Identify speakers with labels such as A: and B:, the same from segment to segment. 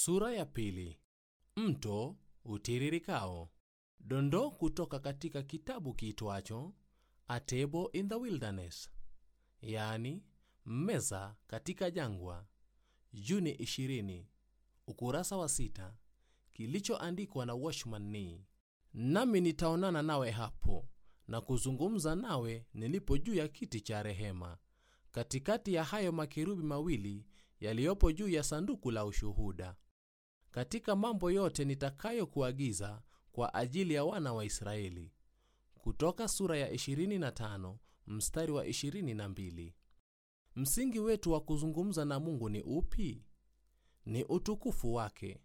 A: Sura ya pili. Mto utiririkao. Dondoo kutoka katika kitabu kiitwacho A Table in the Wilderness, yaani meza katika jangwa, Juni 20, ukurasa wa sita, kilichoandikwa na Watchman Nee. Nami nitaonana nawe hapo na kuzungumza nawe nilipo juu ya kiti cha rehema, katikati ya hayo makerubi mawili yaliyopo juu ya sanduku la ushuhuda, katika mambo yote nitakayokuagiza kwa ajili ya wana wa Israeli. Kutoka sura ya 25 mstari wa 22. Msingi wetu wa kuzungumza na Mungu ni upi? Ni utukufu wake.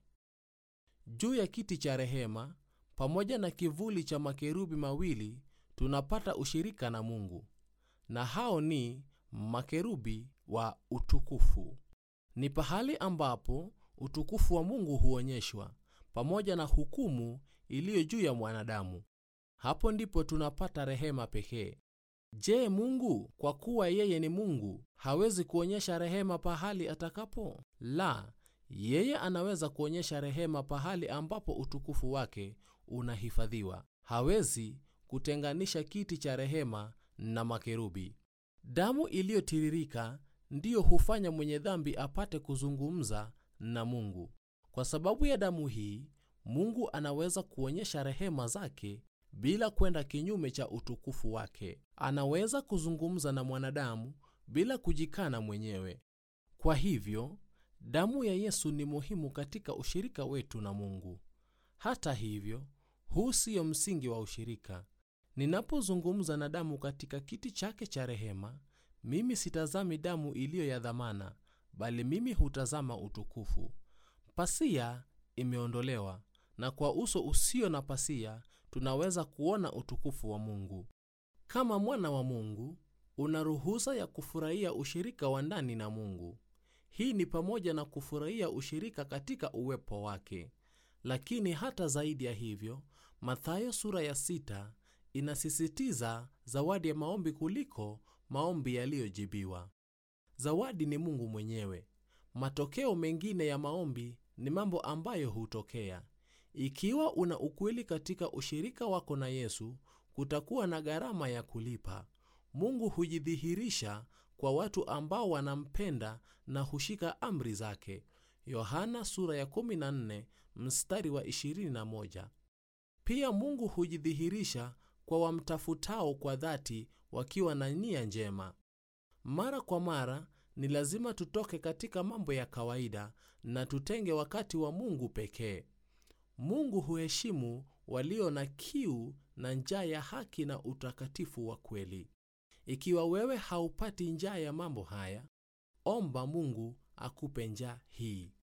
A: Juu ya kiti cha rehema pamoja na kivuli cha makerubi mawili tunapata ushirika na Mungu, na hao ni makerubi wa utukufu. Ni pahali ambapo utukufu wa Mungu huonyeshwa pamoja na hukumu iliyo juu ya mwanadamu. Hapo ndipo tunapata rehema pekee. Je, Mungu kwa kuwa yeye ni Mungu hawezi kuonyesha rehema pahali atakapo? La, yeye anaweza kuonyesha rehema pahali ambapo utukufu wake unahifadhiwa. Hawezi kutenganisha kiti cha rehema na makerubi. Damu iliyotiririka ndiyo hufanya mwenye dhambi apate kuzungumza na Mungu. Kwa sababu ya damu hii, Mungu anaweza kuonyesha rehema zake bila kwenda kinyume cha utukufu wake. Anaweza kuzungumza na mwanadamu bila kujikana mwenyewe. Kwa hivyo, damu ya Yesu ni muhimu katika ushirika wetu na Mungu. Hata hivyo, huu siyo msingi wa ushirika. Ninapozungumza na damu katika kiti chake cha rehema, mimi sitazami damu iliyo ya dhamana, bali mimi hutazama utukufu. Pasia imeondolewa, na kwa uso usio na pasia tunaweza kuona utukufu wa Mungu. Kama mwana wa Mungu, una ruhusa ya kufurahia ushirika wa ndani na Mungu. Hii ni pamoja na kufurahia ushirika katika uwepo wake. Lakini hata zaidi ya hivyo, Mathayo sura ya sita inasisitiza zawadi ya maombi kuliko maombi yaliyojibiwa. Zawadi ni Mungu mwenyewe. Matokeo mengine ya maombi ni mambo ambayo hutokea. Ikiwa una ukweli katika ushirika wako na Yesu, kutakuwa na gharama ya kulipa. Mungu hujidhihirisha kwa watu ambao wanampenda na hushika amri zake. Yohana sura ya 14 mstari wa 21. Pia Mungu hujidhihirisha kwa wamtafutao kwa dhati wakiwa na nia njema. Mara kwa mara ni lazima tutoke katika mambo ya kawaida na tutenge wakati wa Mungu pekee. Mungu huheshimu walio na kiu na njaa ya haki na utakatifu wa kweli. Ikiwa wewe haupati njaa ya mambo haya, omba Mungu akupe njaa hii.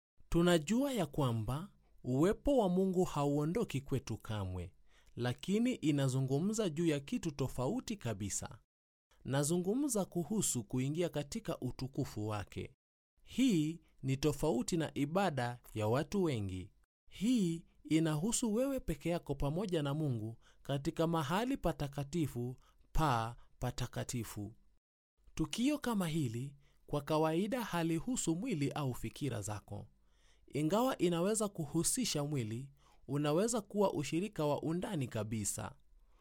A: Tunajua ya kwamba uwepo wa Mungu hauondoki kwetu kamwe, lakini inazungumza juu ya kitu tofauti kabisa. Nazungumza kuhusu kuingia katika utukufu wake. Hii ni tofauti na ibada ya watu wengi. Hii inahusu wewe peke yako pamoja na Mungu katika mahali patakatifu pa patakatifu. Tukio kama hili kwa kawaida halihusu mwili au fikira zako. Ingawa inaweza kuhusisha mwili, unaweza kuwa ushirika wa undani kabisa.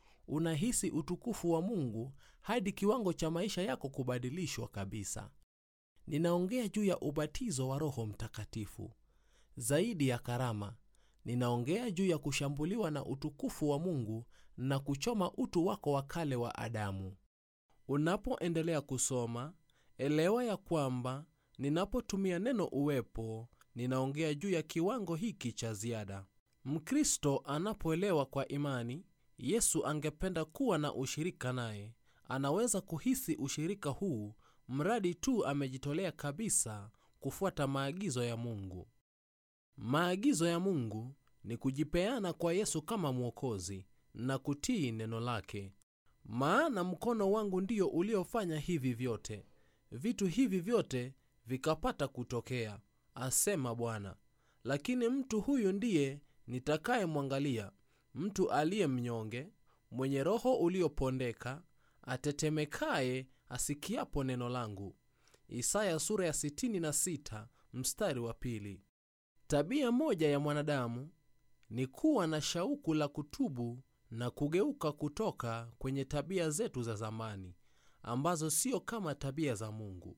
A: Unahisi utukufu wa Mungu hadi kiwango cha maisha yako kubadilishwa kabisa. Ninaongea juu ya ubatizo wa Roho Mtakatifu. Zaidi ya karama, ninaongea juu ya kushambuliwa na utukufu wa Mungu na kuchoma utu wako wa kale wa Adamu. Unapoendelea kusoma, elewa ya kwamba ninapotumia neno uwepo, ninaongea juu ya kiwango hiki cha ziada. Mkristo anapoelewa kwa imani Yesu angependa kuwa na ushirika naye, anaweza kuhisi ushirika huu mradi tu amejitolea kabisa kufuata maagizo ya Mungu. Maagizo ya Mungu ni kujipeana kwa Yesu kama Mwokozi na kutii neno lake. Maana mkono wangu ndio uliofanya hivi vyote, vitu hivi vyote vikapata kutokea, asema Bwana. Lakini mtu huyu ndiye nitakayemwangalia, mtu aliye mnyonge, mwenye roho uliopondeka, atetemekaye asikiapo neno langu. Isaya sura ya 66 mstari wa pili. tabia moja ya mwanadamu ni kuwa na shauku la kutubu na kugeuka kutoka kwenye tabia zetu za zamani ambazo sio kama tabia za mungu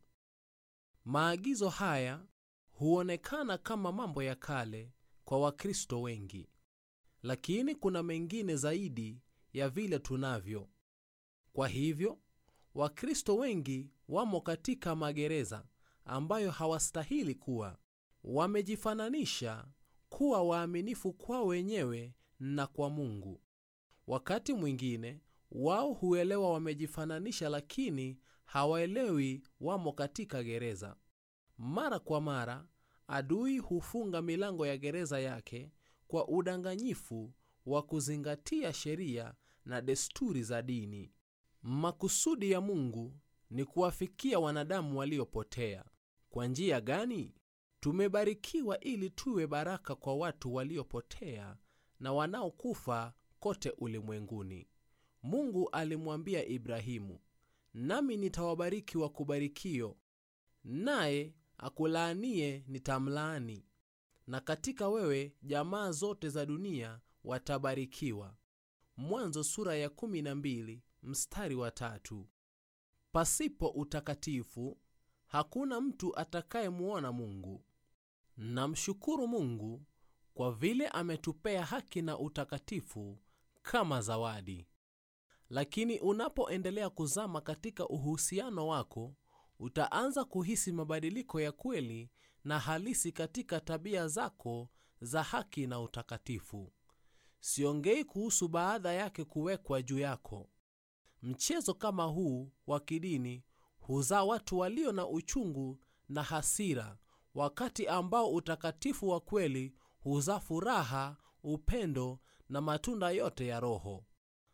A: maagizo haya huonekana kama mambo ya kale kwa wakristo wengi lakini kuna mengine zaidi ya vile tunavyo kwa hivyo wakristo wengi wamo katika magereza ambayo hawastahili kuwa wamejifananisha kuwa waaminifu kwao wenyewe na kwa mungu wakati mwingine wao huelewa wamejifananisha lakini hawaelewi wamo katika gereza mara kwa mara adui hufunga milango ya gereza yake kwa udanganyifu wa kuzingatia sheria na desturi za dini makusudi ya mungu ni kuwafikia wanadamu waliopotea kwa njia gani tumebarikiwa ili tuwe baraka kwa watu waliopotea na wanaokufa kote ulimwenguni mungu alimwambia ibrahimu nami nitawabariki wakubarikio naye akulaanie nitamlaani na katika wewe jamaa zote za dunia watabarikiwa mwanzo sura ya 12 mstari wa tatu pasipo utakatifu hakuna mtu atakayemuona mungu namshukuru mungu kwa vile ametupea haki na utakatifu kama zawadi lakini unapoendelea kuzama katika uhusiano wako utaanza kuhisi mabadiliko ya kweli na halisi katika tabia zako za haki na utakatifu siongei kuhusu baadha yake kuwekwa juu yako mchezo kama huu wa kidini huzaa watu walio na uchungu na hasira wakati ambao utakatifu wa kweli huzaa furaha upendo na matunda yote ya roho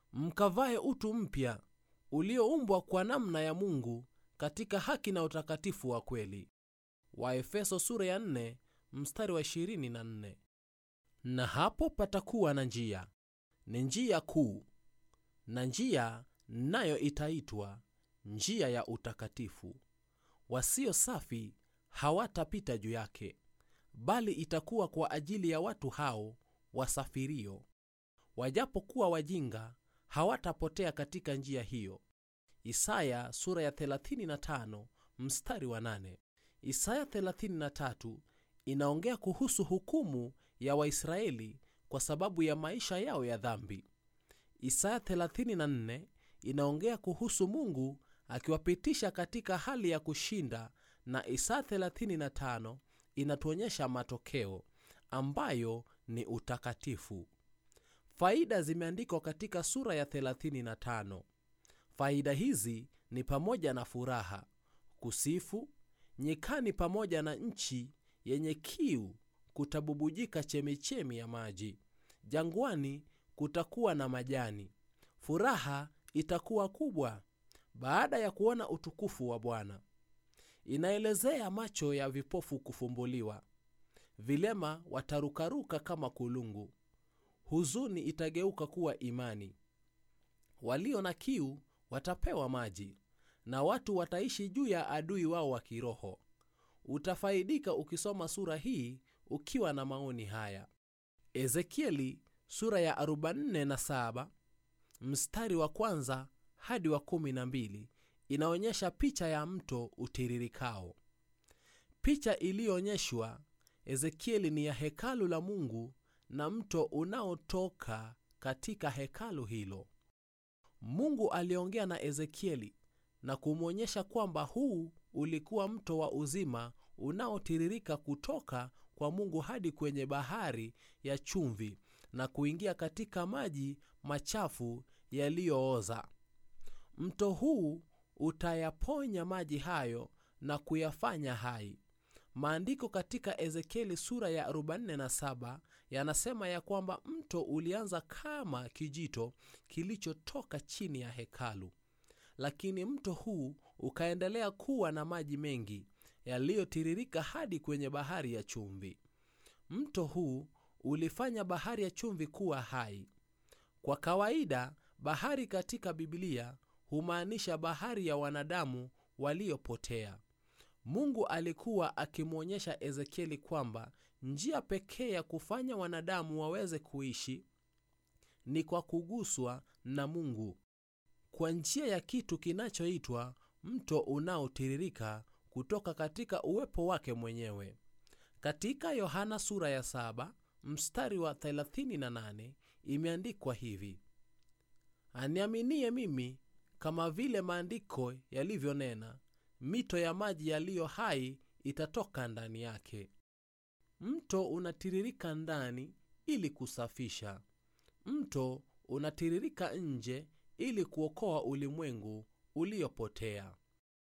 A: mkavae utu mpya ulioumbwa kwa namna ya mungu katika haki na utakatifu wa kweli waefeso sura ya 4 mstari wa 24 na hapo patakuwa na njia ni njia kuu na njia nayo itaitwa njia ya utakatifu wasio safi hawatapita juu yake bali itakuwa kwa ajili ya watu hao wasafirio wajapokuwa wajinga hawatapotea katika njia hiyo isaya sura ya 35 mstari wa 8 isaya 33 inaongea kuhusu hukumu ya waisraeli kwa sababu ya maisha yao ya dhambi isaya 34 inaongea kuhusu mungu akiwapitisha katika hali ya kushinda na isaya 35 inatuonyesha matokeo ambayo ni utakatifu faida zimeandikwa katika sura ya 35 faida hizi ni pamoja na furaha kusifu nyikani pamoja na nchi yenye kiu kutabubujika chemichemi ya maji jangwani kutakuwa na majani furaha itakuwa kubwa baada ya kuona utukufu wa bwana inaelezea macho ya vipofu kufumbuliwa vilema watarukaruka kama kulungu huzuni itageuka kuwa imani walio na kiu watapewa maji na watu wataishi juu ya adui wao wa kiroho utafaidika ukisoma sura hii ukiwa na maoni haya ezekieli sura ya 47 mstari wa kwanza hadi wa 12 inaonyesha picha ya mto utiririkao picha iliyoonyeshwa ezekieli ni ya hekalu la mungu na mto unaotoka katika hekalu hilo mungu aliongea na ezekieli na kumwonyesha kwamba huu ulikuwa mto wa uzima unaotiririka kutoka kwa mungu hadi kwenye bahari ya chumvi na kuingia katika maji machafu yaliyooza mto huu utayaponya maji hayo na kuyafanya hai maandiko katika ezekieli sura ya 47 yanasema ya kwamba mto ulianza kama kijito kilichotoka chini ya hekalu lakini mto huu ukaendelea kuwa na maji mengi yaliyotiririka hadi kwenye bahari ya chumvi mto huu ulifanya bahari ya chumvi kuwa hai kwa kawaida bahari katika bibilia humaanisha bahari ya wanadamu waliopotea mungu alikuwa akimwonyesha ezekieli kwamba njia pekee ya kufanya wanadamu waweze kuishi ni kwa kuguswa na mungu kwa njia ya kitu kinachoitwa mto unaotiririka kutoka katika uwepo wake mwenyewe katika yohana sura ya 7 mstari wa 38 imeandikwa hivi aniaminie mimi kama vile maandiko yalivyonena mito ya maji yaliyo hai itatoka ndani yake mto unatiririka ndani ili kusafisha mto unatiririka nje ili kuokoa ulimwengu uliopotea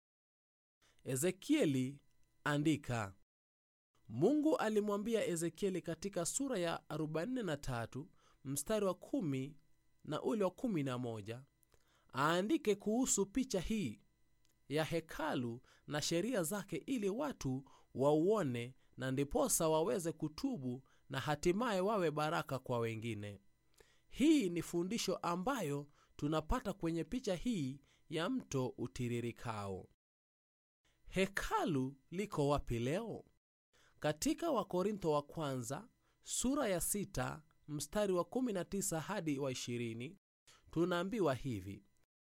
A: ezekieli andika mungu alimwambia ezekieli katika sura ya 43 mstari wa 1 na ule wa 11 aandike kuhusu picha hii ya hekalu na sheria zake ili watu wauone na ndiposa waweze kutubu na hatimaye wawe baraka kwa wengine hii ni fundisho ambayo tunapata kwenye picha hii ya mto utiririkao hekalu liko wapi leo katika wakorintho wa kwanza sura ya 6 mstari wa 19 hadi wa 20 tunaambiwa hivi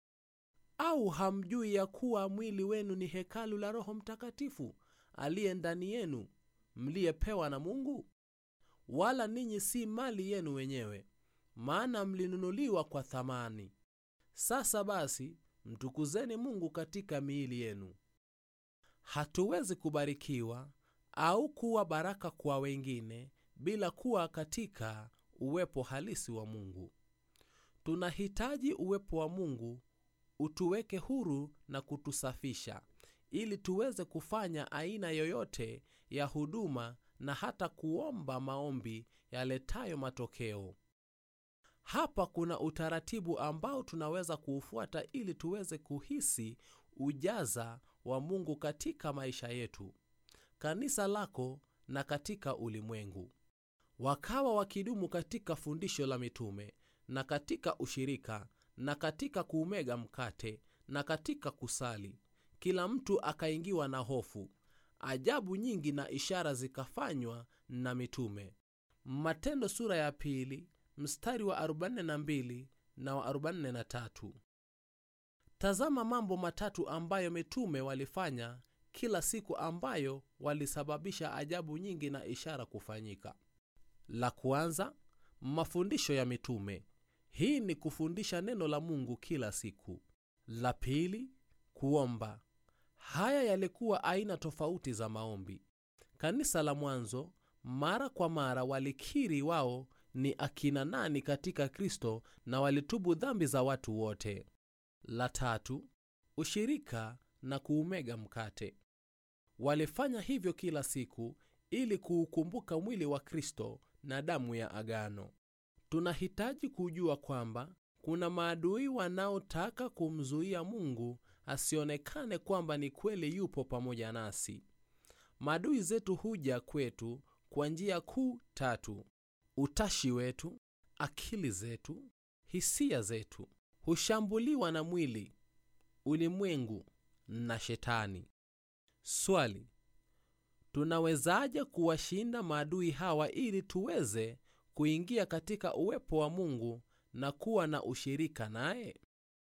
A: au hamjui ya kuwa mwili wenu ni hekalu la roho mtakatifu aliye ndani yenu mliyepewa na mungu wala ninyi si mali yenu wenyewe maana mlinunuliwa kwa thamani sasa basi mtukuzeni mungu katika miili yenu hatuwezi kubarikiwa au kuwa baraka kwa wengine bila kuwa katika uwepo halisi wa mungu tunahitaji uwepo wa mungu utuweke huru na kutusafisha ili tuweze kufanya aina yoyote ya huduma na hata kuomba maombi yaletayo matokeo hapa kuna utaratibu ambao tunaweza kuufuata ili tuweze kuhisi ujaza wa mungu katika maisha yetu kanisa lako na katika ulimwengu wakawa wakidumu katika fundisho la mitume na katika ushirika na katika kuumega mkate na katika kusali kila mtu akaingiwa na hofu ajabu nyingi na ishara zikafanywa na mitume matendo sura ya pili mstari wa 42 na wa 43 tazama mambo matatu ambayo mitume walifanya kila siku ambayo walisababisha ajabu nyingi na ishara kufanyika la kwanza mafundisho ya mitume hii ni kufundisha neno la mungu kila siku la pili kuomba haya yalikuwa aina tofauti za maombi kanisa la mwanzo mara kwa mara walikiri wao ni akina nani katika kristo na walitubu dhambi za watu wote la tatu ushirika na kuumega mkate walifanya hivyo kila siku ili kuukumbuka mwili wa kristo na damu ya agano tunahitaji kujua kwamba kuna maadui wanaotaka kumzuia mungu asionekane kwamba ni kweli yupo pamoja nasi maadui zetu huja kwetu kwa njia kuu tatu utashi wetu akili zetu hisia zetu hushambuliwa na mwili ulimwengu na shetani swali tunawezaje kuwashinda maadui hawa ili tuweze kuingia katika uwepo wa mungu na kuwa na ushirika naye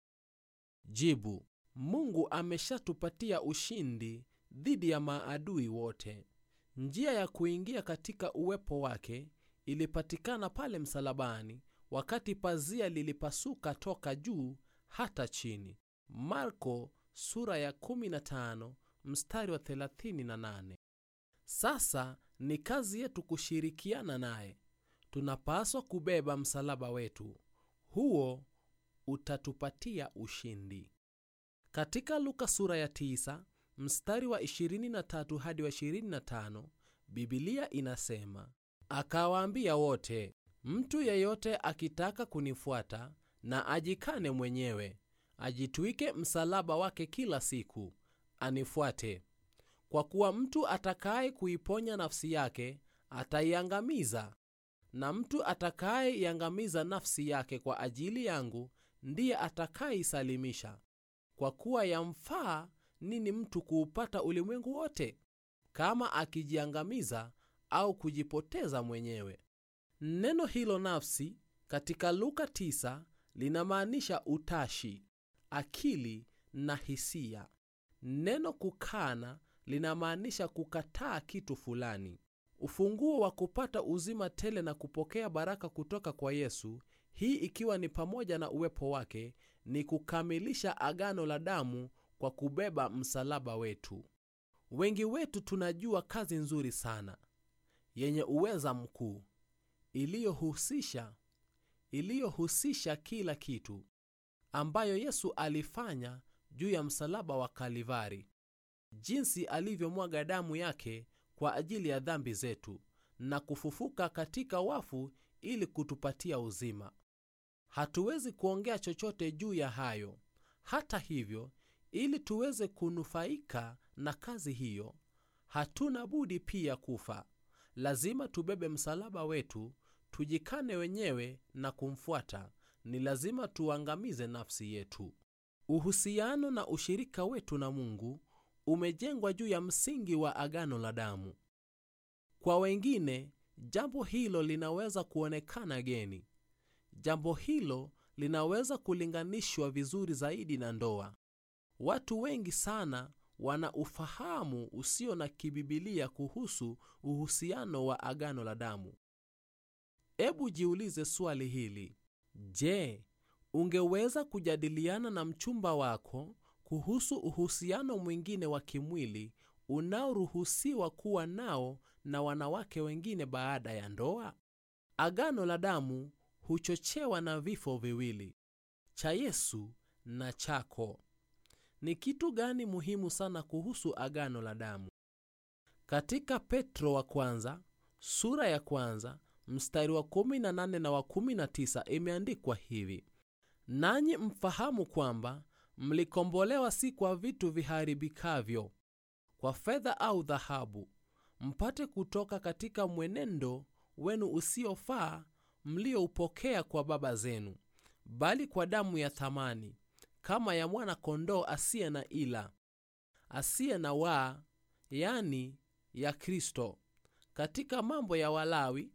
A: jibu mungu ameshatupatia ushindi dhidi ya maadui wote njia ya kuingia katika uwepo wake ilipatikana pale msalabani wakati pazia lilipasuka toka juu hata chini marko sura ya 15 mstari wa 38 sasa ni kazi yetu kushirikiana naye tunapaswa kubeba msalaba wetu huo utatupatia ushindi katika luka sura ya 9 mstari wa 23 hadi wa 25 bibilia inasema akawaambia wote mtu yeyote akitaka kunifuata na ajikane mwenyewe ajitwike msalaba wake kila siku anifuate kwa kuwa mtu atakaye kuiponya nafsi yake ataiangamiza na mtu atakayeiangamiza nafsi yake kwa ajili yangu ndiye atakayeisalimisha kwa kuwa yamfaa nini mtu kuupata ulimwengu wote kama akijiangamiza au kujipoteza mwenyewe. Neno hilo nafsi katika Luka 9 linamaanisha utashi, akili na hisia. Neno kukana linamaanisha kukataa kitu fulani. Ufunguo wa kupata uzima tele na kupokea baraka kutoka kwa Yesu, hii ikiwa ni pamoja na uwepo wake, ni kukamilisha agano la damu kwa kubeba msalaba wetu. Wengi wetu tunajua kazi nzuri sana yenye uweza mkuu iliyohusisha iliyohusisha kila kitu ambayo Yesu alifanya juu ya msalaba wa Kalivari, jinsi alivyomwaga damu yake kwa ajili ya dhambi zetu na kufufuka katika wafu ili kutupatia uzima. Hatuwezi kuongea chochote juu ya hayo. Hata hivyo, ili tuweze kunufaika na kazi hiyo, hatuna budi pia kufa. Lazima tubebe msalaba wetu, tujikane wenyewe na kumfuata. Ni lazima tuangamize nafsi yetu. Uhusiano na ushirika wetu na Mungu umejengwa juu ya msingi wa agano la damu. Kwa wengine, jambo hilo linaweza kuonekana geni. Jambo hilo linaweza kulinganishwa vizuri zaidi na ndoa. Watu wengi sana wana ufahamu usio na kibibilia kuhusu uhusiano wa agano la damu. Ebu jiulize swali hili: Je, ungeweza kujadiliana na mchumba wako kuhusu uhusiano mwingine wa kimwili unaoruhusiwa kuwa nao na wanawake wengine baada ya ndoa? Agano la damu huchochewa na vifo viwili, cha Yesu na chako. Ni kitu gani muhimu sana kuhusu agano la damu? Katika Petro wa kwanza sura ya kwanza mstari wa 18 na wa 19 imeandikwa hivi: nanyi mfahamu kwamba mlikombolewa si kwa vitu viharibikavyo, kwa fedha au dhahabu, mpate kutoka katika mwenendo wenu usiofaa mlioupokea kwa baba zenu, bali kwa damu ya thamani kama ya mwana-kondoo asiye na ila, asiye na waa, yani ya Kristo. Katika Mambo ya Walawi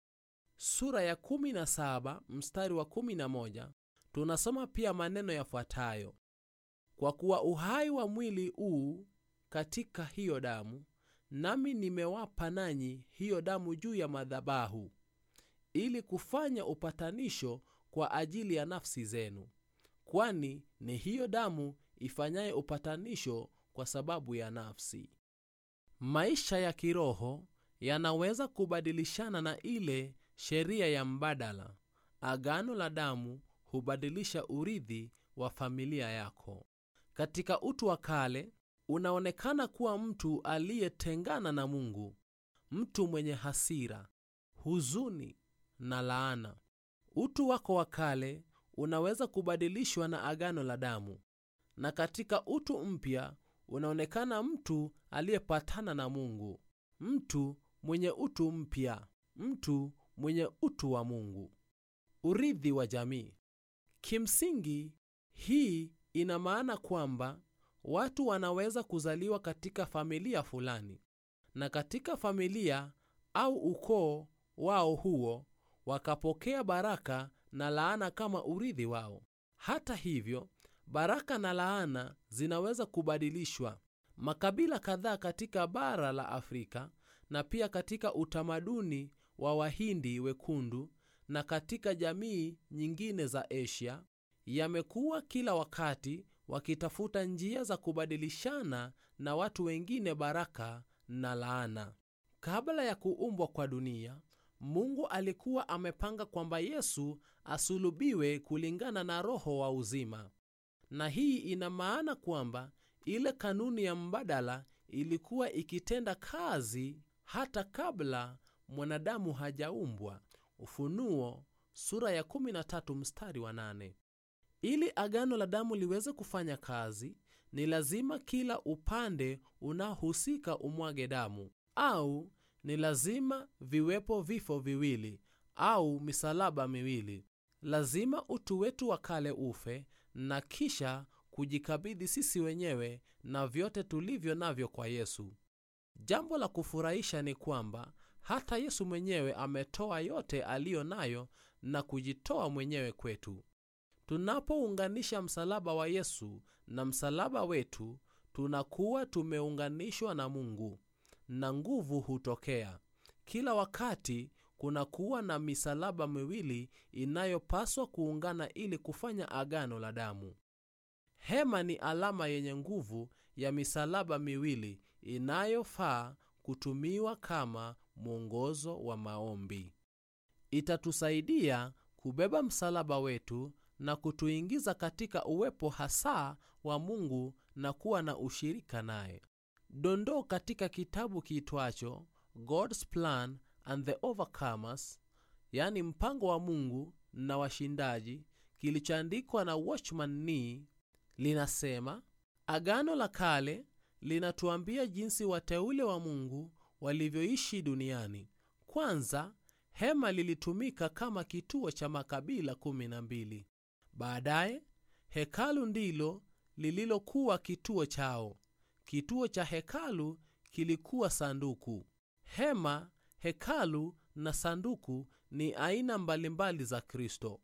A: sura ya 17 mstari wa 11 tunasoma pia maneno yafuatayo: kwa kuwa uhai wa mwili huu katika hiyo damu, nami nimewapa nanyi hiyo damu juu ya madhabahu, ili kufanya upatanisho kwa ajili ya nafsi zenu, kwani ni hiyo damu ifanyaye upatanisho kwa sababu ya nafsi. Maisha ya kiroho yanaweza kubadilishana na ile sheria ya mbadala. Agano la damu hubadilisha urithi wa familia yako. Katika utu wa kale, unaonekana kuwa mtu aliyetengana na Mungu, mtu mwenye hasira, huzuni na laana. Utu wako wa kale unaweza kubadilishwa na agano la damu, na katika utu mpya unaonekana mtu aliyepatana na Mungu, mtu mwenye utu mpya, mtu mwenye utu wa Mungu. Urithi wa jamii. Kimsingi, hii ina maana kwamba watu wanaweza kuzaliwa katika familia fulani, na katika familia au ukoo wao huo wakapokea baraka na laana kama urithi wao. Hata hivyo, baraka na laana zinaweza kubadilishwa. Makabila kadhaa katika bara la Afrika na pia katika utamaduni wa Wahindi wekundu na katika jamii nyingine za Asia yamekuwa kila wakati wakitafuta njia za kubadilishana na watu wengine baraka na laana. Kabla ya kuumbwa kwa dunia, Mungu alikuwa amepanga kwamba Yesu asulubiwe kulingana na Roho wa uzima, na hii ina maana kwamba ile kanuni ya mbadala ilikuwa ikitenda kazi hata kabla mwanadamu hajaumbwa. Ufunuo sura ya 13 mstari wa 8. Ili agano la damu liweze kufanya kazi, ni lazima kila upande unaohusika umwage damu, au ni lazima viwepo vifo viwili au misalaba miwili. Lazima utu wetu wa kale ufe na kisha kujikabidhi sisi wenyewe na vyote tulivyo navyo kwa Yesu. Jambo la kufurahisha ni kwamba hata yesu mwenyewe ametoa yote aliyo nayo na kujitoa mwenyewe kwetu tunapounganisha msalaba wa yesu na msalaba wetu tunakuwa tumeunganishwa na mungu na nguvu hutokea kila wakati kunakuwa na misalaba miwili inayopaswa kuungana ili kufanya agano la damu hema ni alama yenye nguvu ya misalaba miwili inayofaa kutumiwa kama mwongozo wa maombi itatusaidia kubeba msalaba wetu na kutuingiza katika uwepo hasa wa mungu na kuwa na ushirika naye dondoo katika kitabu kiitwacho god's plan and the overcomers yani mpango wa mungu na washindaji kilichoandikwa na watchman nee linasema agano la kale linatuambia jinsi wateule wa mungu walivyoishi duniani kwanza hema lilitumika kama kituo cha makabila 12 baadaye hekalu ndilo lililokuwa kituo chao kituo cha hekalu kilikuwa sanduku hema hekalu na sanduku ni aina mbalimbali za kristo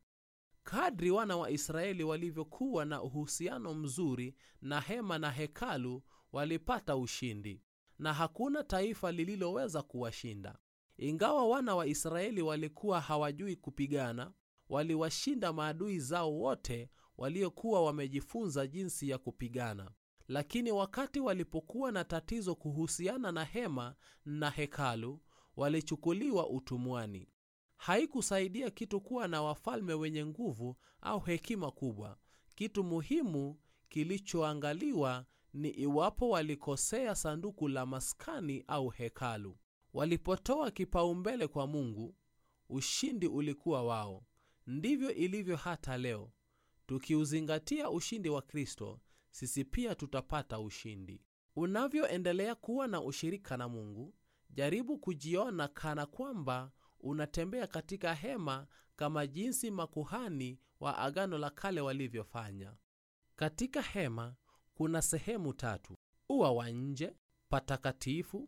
A: kadri wana wa israeli walivyokuwa na uhusiano mzuri na hema na hekalu walipata ushindi na hakuna taifa lililoweza kuwashinda ingawa wana wa israeli walikuwa hawajui kupigana waliwashinda maadui zao wote waliokuwa wamejifunza jinsi ya kupigana lakini wakati walipokuwa na tatizo kuhusiana na hema na hekalu walichukuliwa utumwani haikusaidia kitu kuwa na wafalme wenye nguvu au hekima kubwa kitu muhimu kilichoangaliwa ni iwapo walikosea sanduku la maskani au hekalu walipotoa kipaumbele kwa mungu ushindi ulikuwa wao ndivyo ilivyo hata leo tukiuzingatia ushindi wa kristo sisi pia tutapata ushindi unavyoendelea kuwa na ushirika na mungu jaribu kujiona kana kwamba unatembea katika hema kama jinsi makuhani wa agano la kale walivyofanya katika hema kuna sehemu tatu ua wa nje patakatifu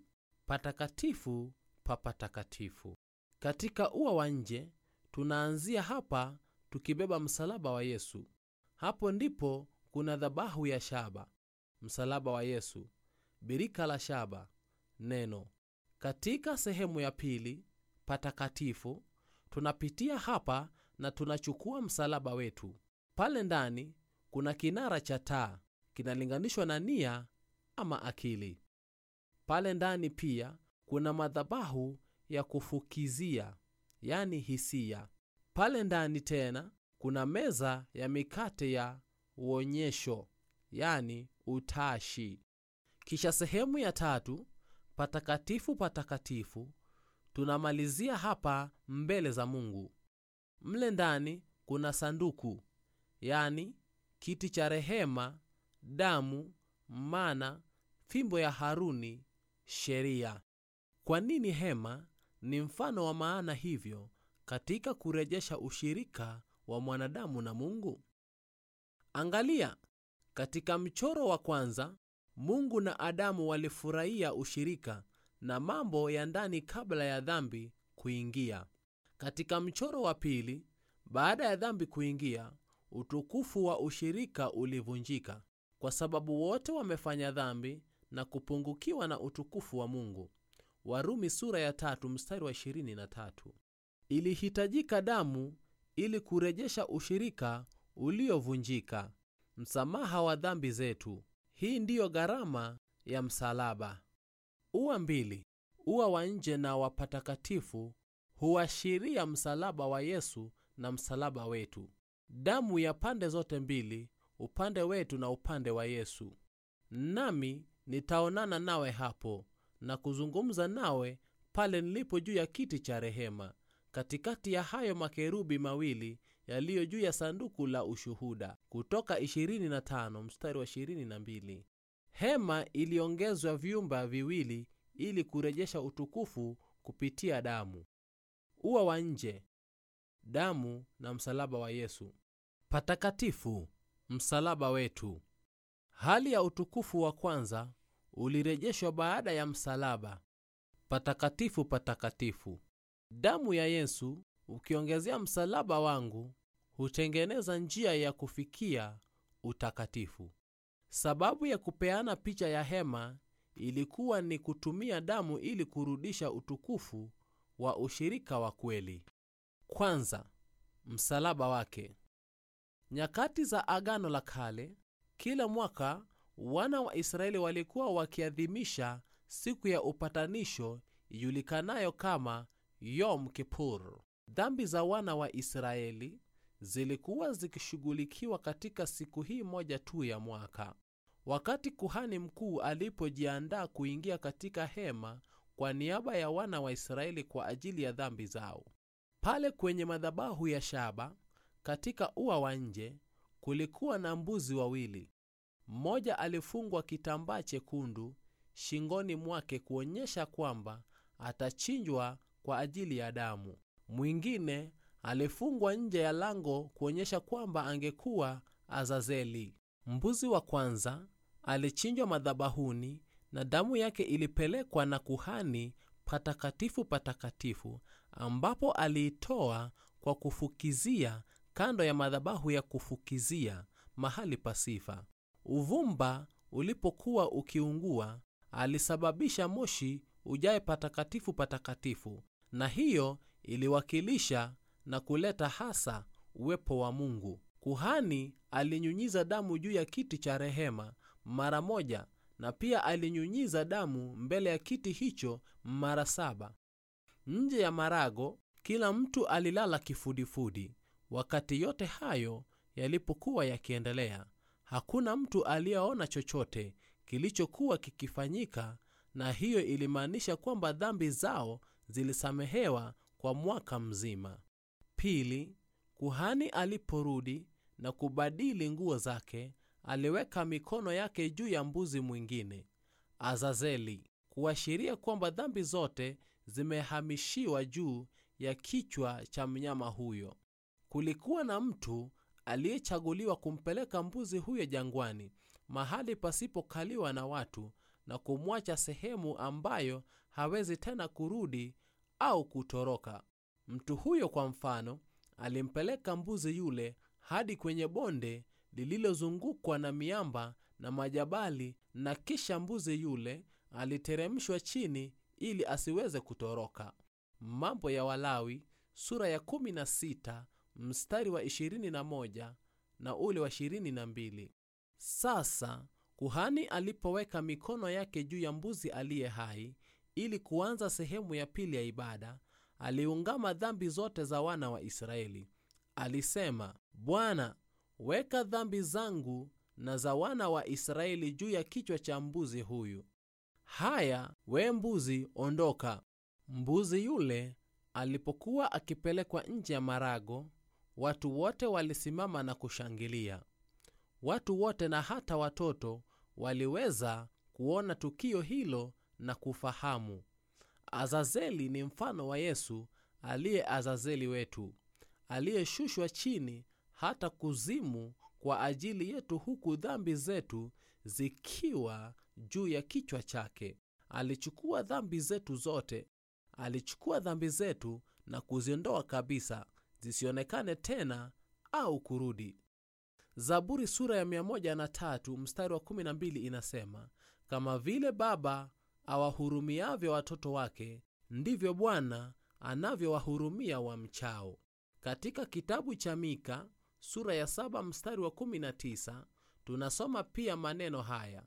A: patakatifu pa patakatifu katika ua wa nje tunaanzia hapa tukibeba msalaba wa yesu hapo ndipo kuna dhabahu ya shaba msalaba wa yesu birika la shaba neno katika sehemu ya pili patakatifu tunapitia hapa na tunachukua msalaba wetu pale ndani kuna kinara cha taa kinalinganishwa na nia ama akili pale ndani pia kuna madhabahu ya kufukizia yani hisia pale ndani tena kuna meza ya mikate ya uonyesho yani utashi kisha sehemu ya tatu patakatifu patakatifu tunamalizia hapa mbele za mungu mle ndani kuna sanduku yani kiti cha rehema damu mana fimbo ya haruni sheria kwa nini hema ni mfano wa maana hivyo katika kurejesha ushirika wa mwanadamu na mungu angalia katika mchoro wa kwanza mungu na adamu walifurahia ushirika na mambo ya ndani kabla ya dhambi kuingia katika mchoro wa pili baada ya dhambi kuingia utukufu wa ushirika ulivunjika kwa sababu wote wamefanya dhambi na kupungukiwa na utukufu wa mungu warumi sura ya tatu mstari wa 23 ilihitajika damu ili kurejesha ushirika uliovunjika msamaha wa dhambi zetu hii ndiyo gharama ya msalaba ua mbili ua wa nje na wa patakatifu huashiria msalaba wa yesu na msalaba wetu damu ya pande zote mbili upande wetu na upande wa yesu nami nitaonana nawe hapo na kuzungumza nawe pale nilipo juu ya kiti cha rehema katikati ya hayo makerubi mawili yaliyo juu ya sanduku la ushuhuda kutoka 25 mstari wa 22 hema iliongezwa vyumba viwili ili kurejesha utukufu kupitia damu ua wa nje damu na msalaba wa yesu patakatifu msalaba wetu hali ya utukufu wa kwanza ulirejeshwa baada ya msalaba patakatifu patakatifu. Damu ya Yesu ukiongezea msalaba wangu hutengeneza njia ya kufikia utakatifu. Sababu ya kupeana picha ya hema ilikuwa ni kutumia damu ili kurudisha utukufu wa ushirika wa kweli. Kwanza, msalaba wake. Nyakati za Agano la Kale, kila mwaka wana wa Israeli walikuwa wakiadhimisha siku ya upatanisho ijulikanayo kama Yom Kippur. Dhambi za wana wa Israeli zilikuwa zikishughulikiwa katika siku hii moja tu ya mwaka. Wakati kuhani mkuu alipojiandaa kuingia katika hema kwa niaba ya wana wa Israeli kwa ajili ya dhambi zao, pale kwenye madhabahu ya shaba katika ua wa nje kulikuwa na mbuzi wawili. Mmoja alifungwa kitambaa chekundu shingoni mwake kuonyesha kwamba atachinjwa kwa ajili ya damu. Mwingine alifungwa nje ya lango kuonyesha kwamba angekuwa Azazeli. Mbuzi wa kwanza alichinjwa madhabahuni na damu yake ilipelekwa na kuhani patakatifu patakatifu, ambapo aliitoa kwa kufukizia kando ya madhabahu ya kufukizia mahali pasifa. Uvumba ulipokuwa ukiungua, alisababisha moshi ujae patakatifu patakatifu, na hiyo iliwakilisha na kuleta hasa uwepo wa Mungu. Kuhani alinyunyiza damu juu ya kiti cha rehema mara moja, na pia alinyunyiza damu mbele ya kiti hicho mara saba. Nje ya marago, kila mtu alilala kifudifudi. Wakati yote hayo yalipokuwa yakiendelea, hakuna mtu aliyeona chochote kilichokuwa kikifanyika, na hiyo ilimaanisha kwamba dhambi zao zilisamehewa kwa mwaka mzima. Pili, kuhani aliporudi na kubadili nguo zake, aliweka mikono yake juu ya mbuzi mwingine Azazeli, kuashiria kwamba dhambi zote zimehamishiwa juu ya kichwa cha mnyama huyo. Kulikuwa na mtu aliyechaguliwa kumpeleka mbuzi huyo jangwani, mahali pasipokaliwa na watu, na kumwacha sehemu ambayo hawezi tena kurudi au kutoroka. Mtu huyo kwa mfano, alimpeleka mbuzi yule hadi kwenye bonde lililozungukwa na miamba na majabali, na kisha mbuzi yule aliteremshwa chini ili asiweze kutoroka. Mambo ya Walawi sura ya 16 mstari wa 21 na ule wa 22. Sasa kuhani alipoweka mikono yake juu ya mbuzi aliye hai ili kuanza sehemu ya pili ya ibada, aliungama dhambi zote za wana wa Israeli. Alisema, Bwana, weka dhambi zangu na za wana wa Israeli juu ya kichwa cha mbuzi huyu. Haya, we mbuzi, ondoka. Mbuzi yule alipokuwa akipelekwa nje ya marago, watu wote walisimama na kushangilia. Watu wote na hata watoto waliweza kuona tukio hilo na kufahamu. Azazeli ni mfano wa Yesu aliye Azazeli wetu, aliyeshushwa chini hata kuzimu kwa ajili yetu, huku dhambi zetu zikiwa juu ya kichwa chake. Alichukua dhambi zetu zote, alichukua dhambi zetu na kuziondoa kabisa, zisionekane tena au kurudi. Zaburi sura ya 103 mstari wa 12 inasema, kama vile baba awahurumiavyo watoto wake, ndivyo Bwana anavyowahurumia wamchao. Katika kitabu cha Mika sura ya 7 mstari wa 19 tunasoma pia maneno haya,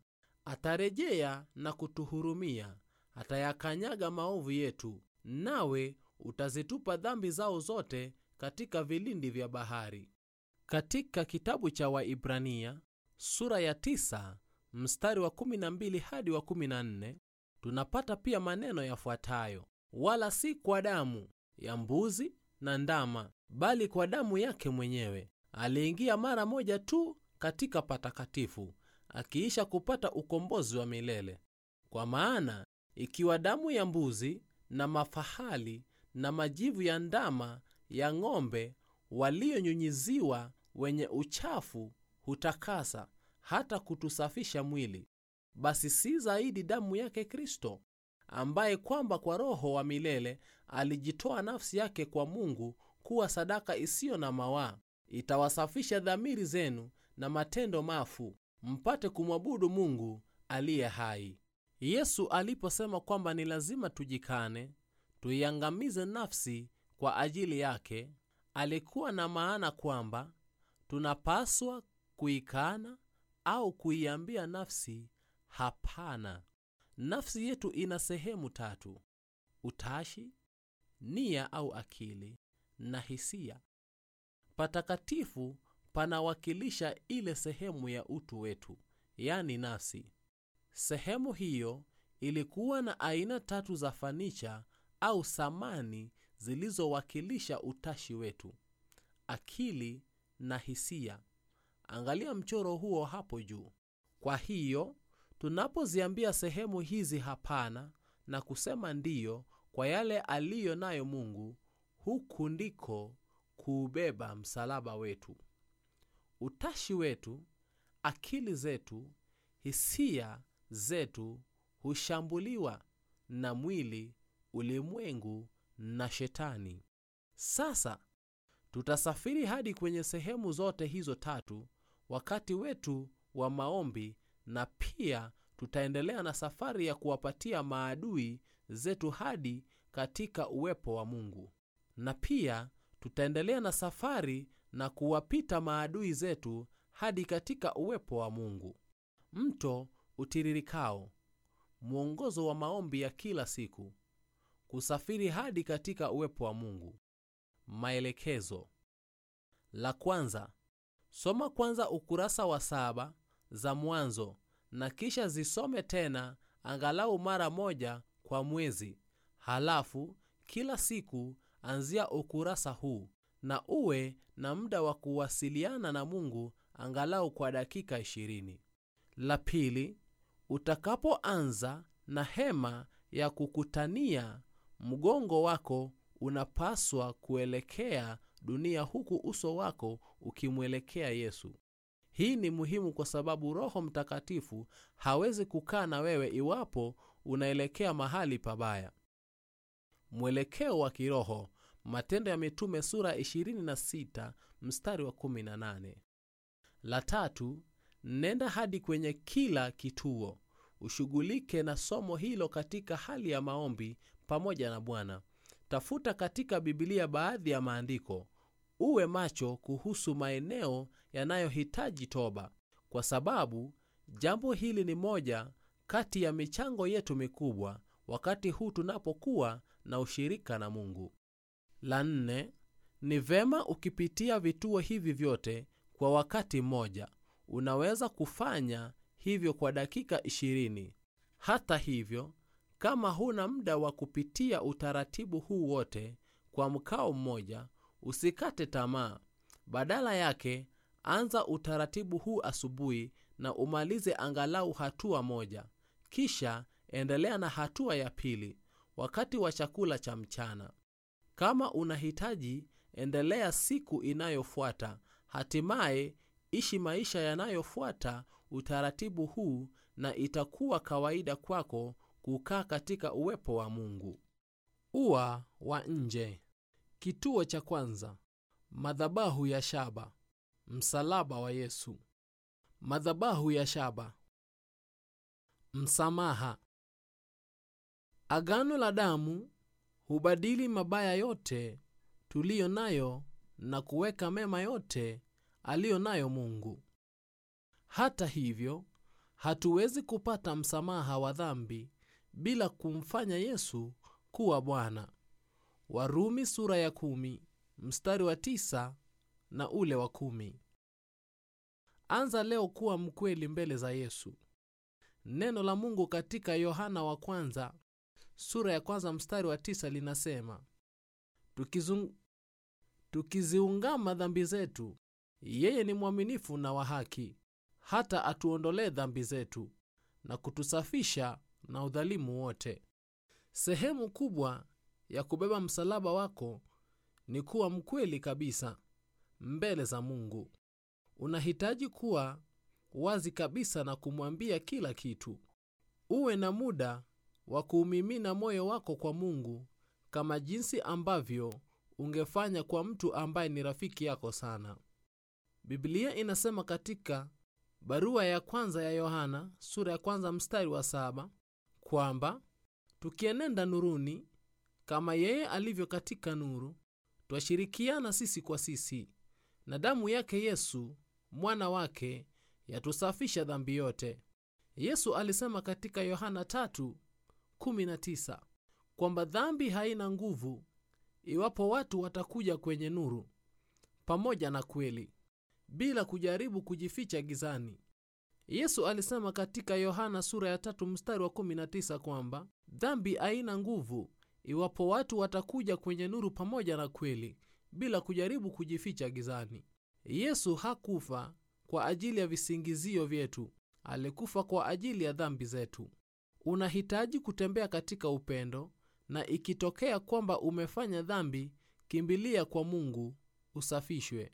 A: atarejea na kutuhurumia, atayakanyaga maovu yetu, nawe utazitupa dhambi zao zote katika vilindi vya bahari. Katika kitabu cha Waibrania sura ya 9 mstari wa 12 hadi wa 14 tunapata pia maneno yafuatayo: wala si kwa damu ya mbuzi na ndama, bali kwa damu yake mwenyewe aliingia mara moja tu katika patakatifu, akiisha kupata ukombozi wa milele. Kwa maana ikiwa damu ya mbuzi na mafahali na majivu ya ndama ya ng'ombe walionyunyiziwa wenye uchafu hutakasa hata kutusafisha mwili, basi si zaidi damu yake Kristo ambaye kwamba kwa roho wa milele alijitoa nafsi yake kwa mungu kuwa sadaka isiyo na mawaa itawasafisha dhamiri zenu na matendo mafu mpate kumwabudu mungu aliye hai yesu aliposema kwamba ni lazima tujikane tuiangamize nafsi kwa ajili yake alikuwa na maana kwamba tunapaswa kuikana au kuiambia nafsi hapana nafsi yetu ina sehemu tatu utashi nia au akili na hisia patakatifu panawakilisha ile sehemu ya utu wetu yani nafsi sehemu hiyo ilikuwa na aina tatu za fanicha au samani zilizowakilisha utashi wetu akili na hisia angalia mchoro huo hapo juu kwa hiyo tunapoziambia sehemu hizi hapana na kusema ndiyo kwa yale aliyo nayo mungu huku ndiko kuubeba msalaba wetu utashi wetu akili zetu hisia zetu hushambuliwa na mwili ulimwengu na shetani sasa tutasafiri hadi kwenye sehemu zote hizo tatu wakati wetu wa maombi na pia tutaendelea na safari ya kuwapatia maadui zetu hadi katika uwepo wa mungu na pia tutaendelea na safari na kuwapita maadui zetu hadi katika uwepo wa mungu mto utiririkao mwongozo wa maombi ya kila siku kusafiri hadi katika uwepo wa mungu maelekezo la kwanza soma kwanza ukurasa wa saba za mwanzo na kisha zisome tena angalau mara moja kwa mwezi halafu kila siku anzia ukurasa huu na uwe na muda wa kuwasiliana na mungu angalau kwa dakika 20 la pili utakapoanza na hema ya kukutania mgongo wako unapaswa kuelekea dunia huku uso wako ukimwelekea yesu hii ni muhimu kwa sababu roho mtakatifu hawezi kukaa na wewe iwapo unaelekea mahali pabaya mwelekeo wa kiroho matendo ya mitume sura 26 mstari wa 18 la tatu nenda hadi kwenye kila kituo ushughulike na somo hilo katika hali ya maombi pamoja na bwana tafuta katika bibilia baadhi ya maandiko uwe macho kuhusu maeneo yanayohitaji toba kwa sababu jambo hili ni moja kati ya michango yetu mikubwa wakati huu tunapokuwa na ushirika na mungu la nne ni vema ukipitia vituo hivi vyote kwa wakati mmoja unaweza kufanya hivyo kwa dakika 20 hata hivyo kama huna muda wa kupitia utaratibu huu wote kwa mkao mmoja usikate tamaa badala yake anza utaratibu huu asubuhi na umalize angalau hatua moja kisha endelea na hatua ya pili wakati wa chakula cha mchana kama unahitaji endelea siku inayofuata hatimaye ishi maisha yanayofuata utaratibu huu na itakuwa kawaida kwako kukaa katika uwepo wa mungu ua wa nje kituo cha kwanza madhabahu ya shaba msalaba wa yesu madhabahu ya shaba msamaha agano la damu hubadili mabaya yote tuliyo nayo na kuweka mema yote aliyo nayo mungu hata hivyo hatuwezi kupata msamaha wa dhambi bila kumfanya yesu kuwa bwana warumi sura ya kumi, mstari wa tisa na ule wa kumi. anza leo kuwa mkweli mbele za yesu neno la mungu katika yohana wa kwanza sura ya kwanza mstari wa tisa linasema Tukizung... tukiziungama dhambi zetu yeye ni mwaminifu na wa haki hata atuondolee dhambi zetu na kutusafisha na udhalimu wote sehemu kubwa ya kubeba msalaba wako ni kuwa mkweli kabisa mbele za mungu unahitaji kuwa wazi kabisa na kumwambia kila kitu uwe na muda wa kuumimina moyo wako kwa Mungu kama jinsi ambavyo ungefanya kwa mtu ambaye ni rafiki yako sana. Biblia inasema katika barua ya kwanza ya Yohana sura ya kwanza mstari wa saba kwamba tukienenda nuruni kama yeye alivyo katika nuru, twashirikiana sisi kwa sisi, na damu yake Yesu mwana wake yatusafisha dhambi yote. Yesu alisema katika Yohana 3:19 kwamba dhambi haina nguvu iwapo watu watakuja kwenye nuru pamoja na kweli bila kujaribu kujificha gizani. Yesu alisema katika Yohana sura ya tatu mstari wa 19 kwamba dhambi haina nguvu iwapo watu watakuja kwenye nuru pamoja na kweli bila kujaribu kujificha gizani. Yesu hakufa kwa ajili ya visingizio vyetu, alikufa kwa ajili ya dhambi zetu. Unahitaji kutembea katika upendo, na ikitokea kwamba umefanya dhambi, kimbilia kwa Mungu usafishwe.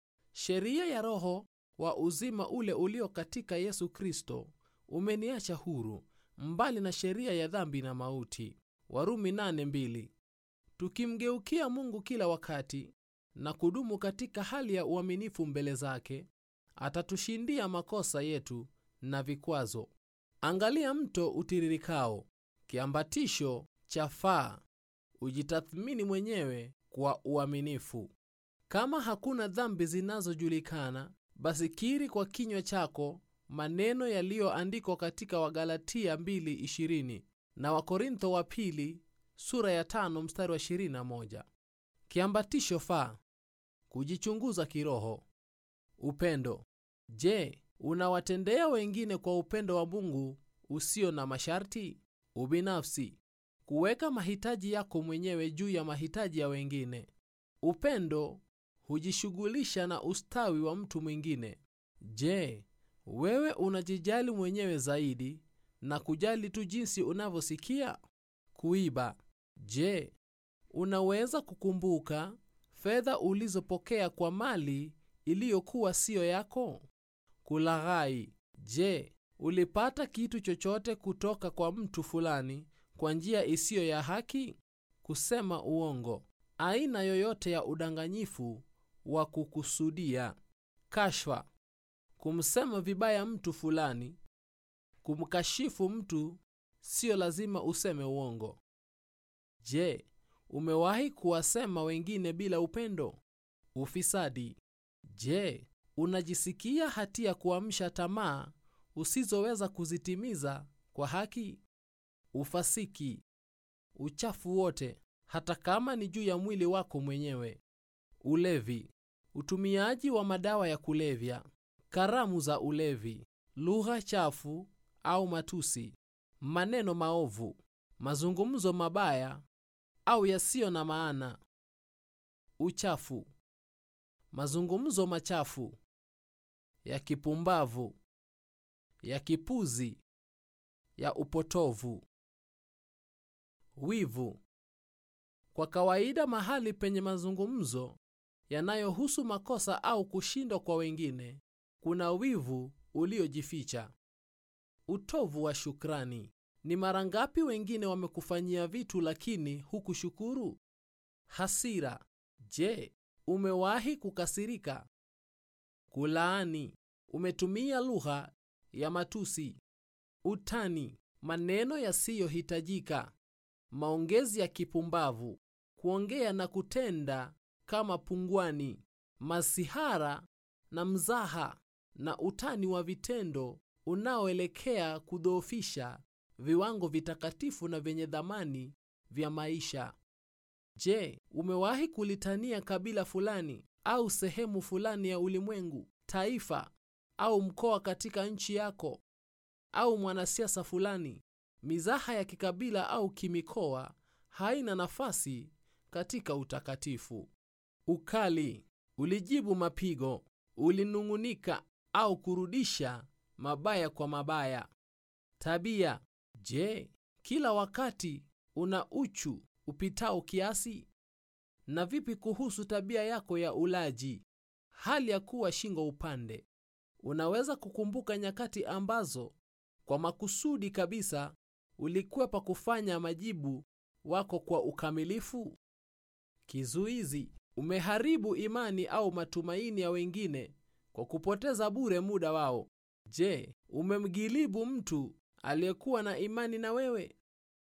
A: Sheria ya Roho wa uzima ule ulio katika Yesu Kristo umeniacha huru mbali na sheria ya dhambi na mauti. Warumi 8:2. Tukimgeukia Mungu kila wakati na kudumu katika hali ya uaminifu mbele zake, atatushindia makosa yetu na vikwazo. Angalia mto utiririkao, kiambatisho cha faa. Ujitathmini mwenyewe kwa uaminifu. Kama hakuna dhambi zinazojulikana, basi kiri kwa kinywa chako maneno yaliyoandikwa katika Wagalatia 2:20 na Wakorintho wa pili sura ya tano mstari wa 21. Kiambatisho faa: kujichunguza kiroho. Upendo. Je, unawatendea wengine kwa upendo wa Mungu usio na masharti? Ubinafsi: kuweka mahitaji yako mwenyewe juu ya mahitaji ya wengine. Upendo hujishughulisha na ustawi wa mtu mwingine. Je, wewe unajijali mwenyewe zaidi na kujali tu jinsi unavyosikia? Kuiba. Je, unaweza kukumbuka fedha ulizopokea kwa mali iliyokuwa siyo yako? Kulaghai. Je, ulipata kitu chochote kutoka kwa mtu fulani kwa njia isiyo ya haki? Kusema uongo. Aina yoyote ya udanganyifu wa kukusudia. Kashfa. Kumsema vibaya mtu fulani. Kumkashifu mtu siyo lazima useme uongo. Je, umewahi kuwasema wengine bila upendo? Ufisadi. Je, unajisikia hatia kuamsha tamaa usizoweza kuzitimiza kwa haki? Ufasiki. Uchafu wote, hata kama ni juu ya mwili wako mwenyewe. Ulevi. Utumiaji wa madawa ya kulevya, karamu za ulevi, lugha chafu au matusi, maneno maovu, mazungumzo mabaya au yasiyo na maana. Uchafu. Mazungumzo machafu ya kipumbavu, ya kipuzi, ya upotovu. Wivu. Kwa kawaida, mahali penye mazungumzo yanayohusu makosa au kushindwa kwa wengine, kuna wivu uliojificha. Utovu wa shukrani. Ni mara ngapi wengine wamekufanyia vitu lakini hukushukuru? Hasira. Je, umewahi kukasirika? Kulaani. Umetumia lugha ya matusi. Utani. Maneno yasiyohitajika. Maongezi ya kipumbavu. Kuongea na kutenda kama pungwani. Masihara na mzaha na utani wa vitendo unaoelekea kudhoofisha viwango vitakatifu na vyenye dhamani vya maisha. Je, umewahi kulitania kabila fulani au sehemu fulani ya ulimwengu, taifa au mkoa katika nchi yako, au mwanasiasa fulani? Mizaha ya kikabila au kimikoa haina nafasi katika utakatifu. Ukali. Ulijibu mapigo, ulinung'unika au kurudisha mabaya kwa mabaya. Tabia. Je, kila wakati una uchu upitao kiasi? Na vipi kuhusu tabia yako ya ulaji, hali ya kuwa shingo upande? Unaweza kukumbuka nyakati ambazo kwa makusudi kabisa ulikwepa kufanya majibu wako kwa ukamilifu? Kizuizi: umeharibu imani au matumaini ya wengine kwa kupoteza bure muda wao. Je, umemgilibu mtu aliyekuwa na imani na wewe?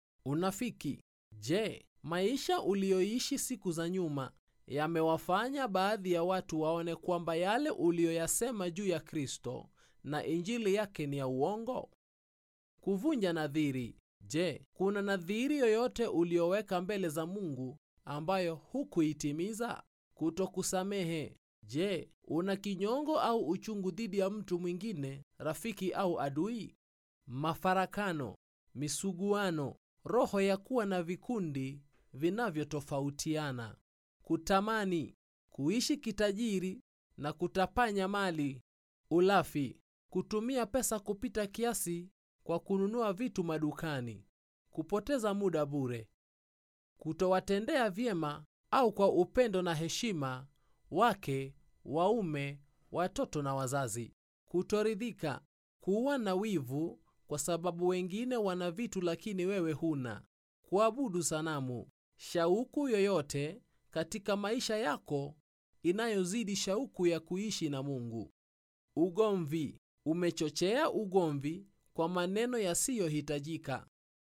A: Unafiki: je, maisha uliyoishi siku za nyuma yamewafanya baadhi ya watu waone kwamba yale uliyoyasema juu ya Kristo na injili yake ni ya uongo? Kuvunja nadhiri: je, kuna nadhiri yoyote uliyoweka mbele za Mungu ambayo hukuitimiza? Kutokusamehe: je, una kinyongo au uchungu dhidi ya mtu mwingine, rafiki au adui? Mafarakano, misuguano, roho ya kuwa na vikundi vinavyotofautiana, kutamani, kuishi kitajiri na kutapanya mali, ulafi, kutumia pesa kupita kiasi kwa kununua vitu madukani, kupoteza muda bure, kutowatendea vyema au kwa upendo na heshima wake, waume, watoto na wazazi, kutoridhika, kuwa na wivu kwa sababu wengine wana vitu lakini wewe huna, kuabudu sanamu, shauku yoyote katika maisha yako inayozidi shauku ya kuishi na Mungu. Ugomvi, umechochea ugomvi kwa maneno yasiyohitajika.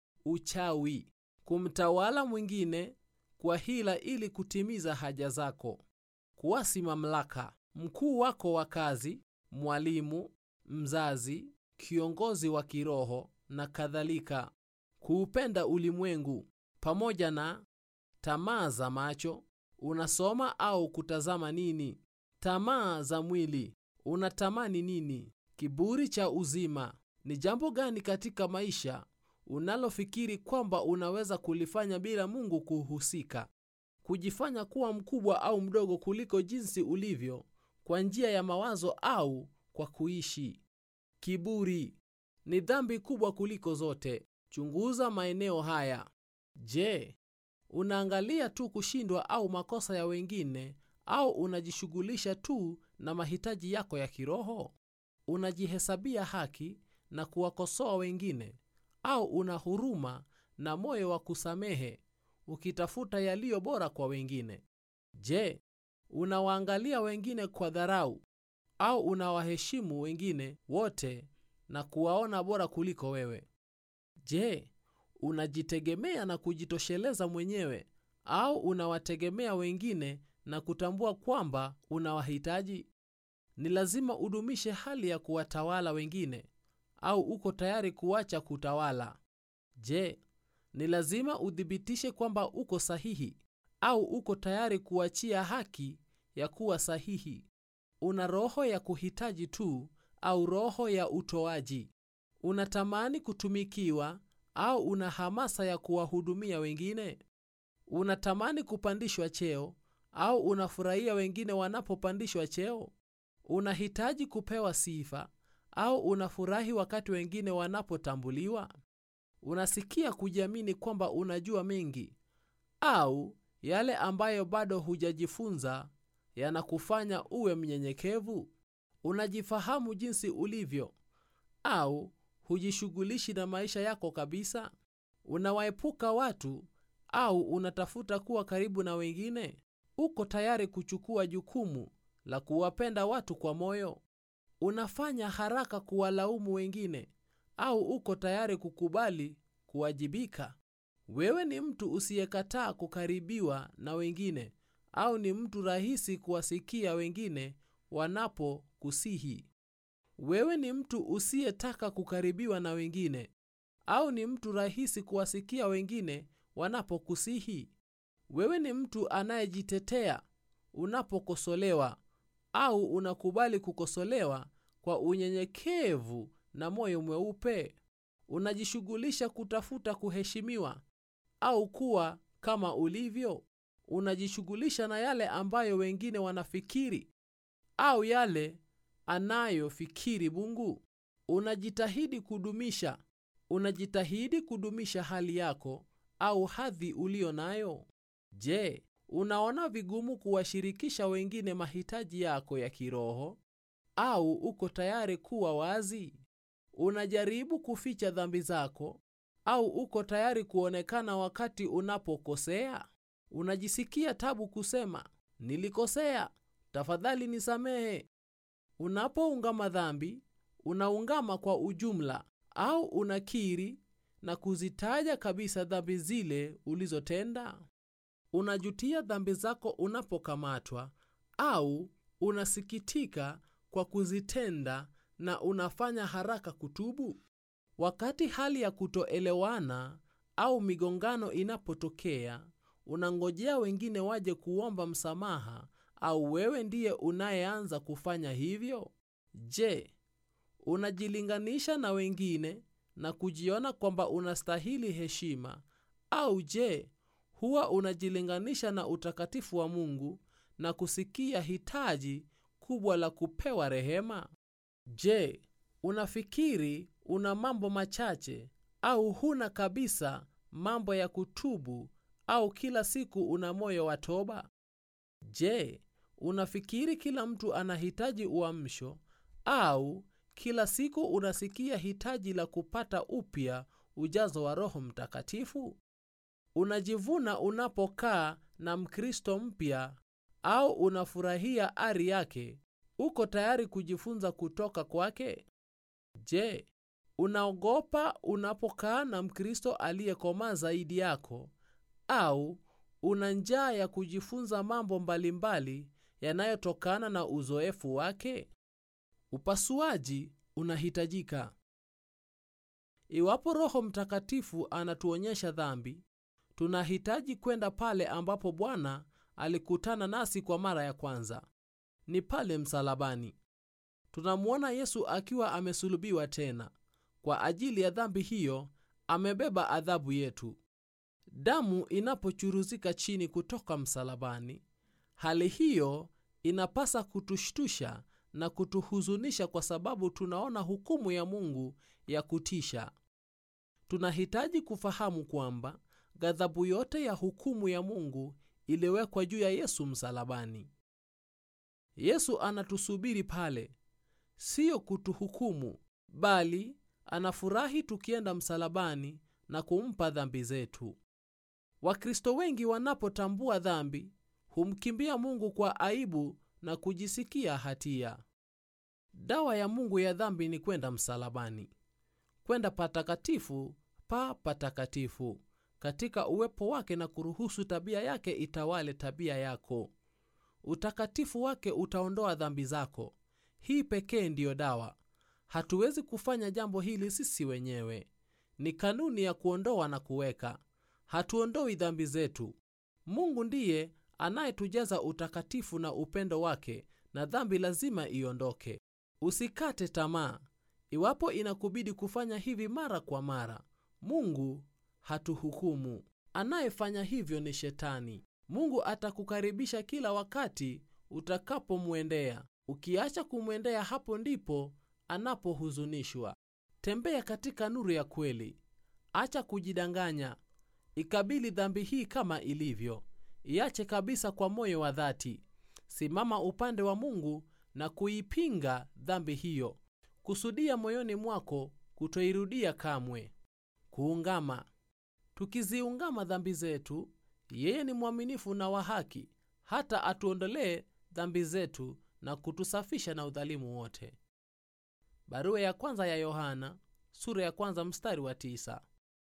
A: Uchawi, kumtawala mwingine kwa hila ili kutimiza haja zako. Kuasi mamlaka, mkuu wako wa kazi, mwalimu, mzazi, kiongozi wa kiroho na kadhalika. Kuupenda ulimwengu pamoja na tamaa za macho. Unasoma au kutazama nini? Tamaa za mwili, unatamani nini? Kiburi cha uzima, ni jambo gani katika maisha unalofikiri kwamba unaweza kulifanya bila Mungu kuhusika? Kujifanya kuwa mkubwa au mdogo kuliko jinsi ulivyo kwa njia ya mawazo au kwa kuishi. Kiburi ni dhambi kubwa kuliko zote. Chunguza maeneo haya. Je, unaangalia tu kushindwa au makosa ya wengine au unajishughulisha tu na mahitaji yako ya kiroho? Unajihesabia haki na kuwakosoa wengine au una huruma na moyo wa kusamehe ukitafuta yaliyo bora kwa wengine? Je, unawaangalia wengine kwa dharau au unawaheshimu wengine wote na kuwaona bora kuliko wewe? Je, unajitegemea na kujitosheleza mwenyewe au unawategemea wengine na kutambua kwamba unawahitaji? Ni lazima udumishe hali ya kuwatawala wengine au uko tayari kuacha kutawala? Je, ni lazima uthibitishe kwamba uko sahihi au uko tayari kuachia haki ya kuwa sahihi? Una roho ya kuhitaji tu au roho ya utoaji? Unatamani kutumikiwa au una hamasa ya kuwahudumia wengine? Unatamani kupandishwa cheo au unafurahia wengine wanapopandishwa cheo? Unahitaji kupewa sifa au unafurahi wakati wengine wanapotambuliwa? Unasikia kujiamini kwamba unajua mengi au yale ambayo bado hujajifunza yanakufanya uwe mnyenyekevu? Unajifahamu jinsi ulivyo au hujishughulishi na maisha yako kabisa? Unawaepuka watu au unatafuta kuwa karibu na wengine? Uko tayari kuchukua jukumu la kuwapenda watu kwa moyo? Unafanya haraka kuwalaumu wengine au uko tayari kukubali kuwajibika? Wewe ni mtu usiyekataa kukaribiwa na wengine au ni mtu rahisi kuwasikia wengine wanapokusihi? Wewe ni mtu usiyetaka kukaribiwa na wengine au ni mtu rahisi kuwasikia wengine wanapokusihi? Wewe ni mtu anayejitetea unapokosolewa au unakubali kukosolewa kwa unyenyekevu na moyo mweupe? Unajishughulisha kutafuta kuheshimiwa au kuwa kama ulivyo? Unajishughulisha na yale ambayo wengine wanafikiri au yale anayofikiri Mungu? Unajitahidi kudumisha unajitahidi kudumisha hali yako au hadhi ulio nayo? Je, unaona vigumu kuwashirikisha wengine mahitaji yako ya kiroho au uko tayari kuwa wazi? Unajaribu kuficha dhambi zako au uko tayari kuonekana wakati unapokosea? Unajisikia tabu kusema nilikosea, tafadhali nisamehe? Unapoungama dhambi, unaungama kwa ujumla au unakiri na kuzitaja kabisa dhambi zile ulizotenda? Unajutia dhambi zako unapokamatwa au unasikitika kwa kuzitenda na unafanya haraka kutubu? Wakati hali ya kutoelewana au migongano inapotokea, unangojea wengine waje kuomba msamaha au wewe ndiye unayeanza kufanya hivyo? Je, unajilinganisha na wengine na kujiona kwamba unastahili heshima au je, huwa unajilinganisha na utakatifu wa Mungu na kusikia hitaji kubwa la kupewa rehema? Je, unafikiri una mambo machache au huna kabisa mambo ya kutubu au kila siku una moyo wa toba? Je, unafikiri kila mtu anahitaji uamsho au kila siku unasikia hitaji la kupata upya ujazo wa Roho Mtakatifu? Unajivuna unapokaa na Mkristo mpya au unafurahia ari yake? Uko tayari kujifunza kutoka kwake? Je, unaogopa unapokaa na Mkristo aliyekomaa zaidi yako au una njaa ya kujifunza mambo mbalimbali yanayotokana na uzoefu wake? Upasuaji unahitajika. Iwapo Roho Mtakatifu anatuonyesha dhambi, tunahitaji kwenda pale ambapo Bwana alikutana nasi kwa mara ya kwanza. Ni pale msalabani. Tunamwona Yesu akiwa amesulubiwa tena. Kwa ajili ya dhambi hiyo, amebeba adhabu yetu. Damu inapochuruzika chini kutoka msalabani, hali hiyo inapasa kutushtusha na kutuhuzunisha kwa sababu tunaona hukumu ya Mungu ya kutisha. Tunahitaji kufahamu kwamba ghadhabu yote ya hukumu ya Mungu iliwekwa juu ya Yesu msalabani. Yesu anatusubiri pale, siyo kutuhukumu, bali anafurahi tukienda msalabani na kumpa dhambi zetu. Wakristo wengi wanapotambua dhambi humkimbia Mungu kwa aibu na kujisikia hatia. Dawa ya Mungu ya dhambi ni kwenda msalabani, kwenda patakatifu pa patakatifu katika uwepo wake na kuruhusu tabia yake itawale tabia yako. Utakatifu wake utaondoa dhambi zako. Hii pekee ndiyo dawa. Hatuwezi kufanya jambo hili sisi wenyewe. Ni kanuni ya kuondoa na kuweka. Hatuondoi dhambi zetu. Mungu ndiye anayetujaza utakatifu na upendo wake, na dhambi lazima iondoke. Usikate tamaa iwapo inakubidi kufanya hivi mara kwa mara. Mungu hatuhukumu. Anayefanya hivyo ni Shetani. Mungu atakukaribisha kila wakati utakapomwendea. Ukiacha kumwendea, hapo ndipo anapohuzunishwa. Tembea katika nuru ya kweli. Acha kujidanganya. Ikabili dhambi hii kama ilivyo. Iache kabisa kwa moyo wa dhati. Simama upande wa Mungu na kuipinga dhambi hiyo. Kusudia moyoni mwako kutoirudia kamwe. Kuungama. Tukiziungama dhambi zetu, yeye ni mwaminifu na wa haki, hata atuondolee dhambi zetu na kutusafisha na udhalimu wote. Barua ya kwanza ya Yohana sura ya kwanza mstari wa tisa.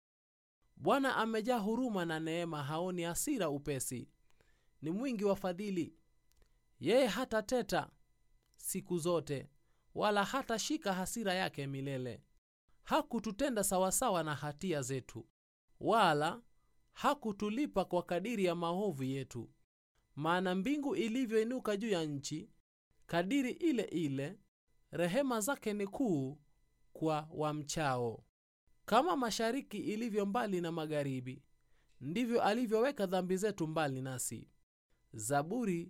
A: Bwana amejaa huruma na neema, haoni hasira upesi, ni mwingi wa fadhili. Yeye hatateta siku zote, wala hatashika hasira yake milele. Hakututenda sawasawa na hatia zetu, wala hakutulipa kwa kadiri ya maovu yetu. Maana mbingu ilivyoinuka juu ya nchi, kadiri ile ile rehema zake ni kuu kwa wamchao. Kama mashariki ilivyo mbali na magharibi, ndivyo alivyoweka dhambi zetu mbali nasi. Zaburi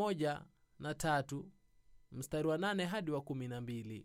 A: 103 mstari wa 8 hadi wa 12.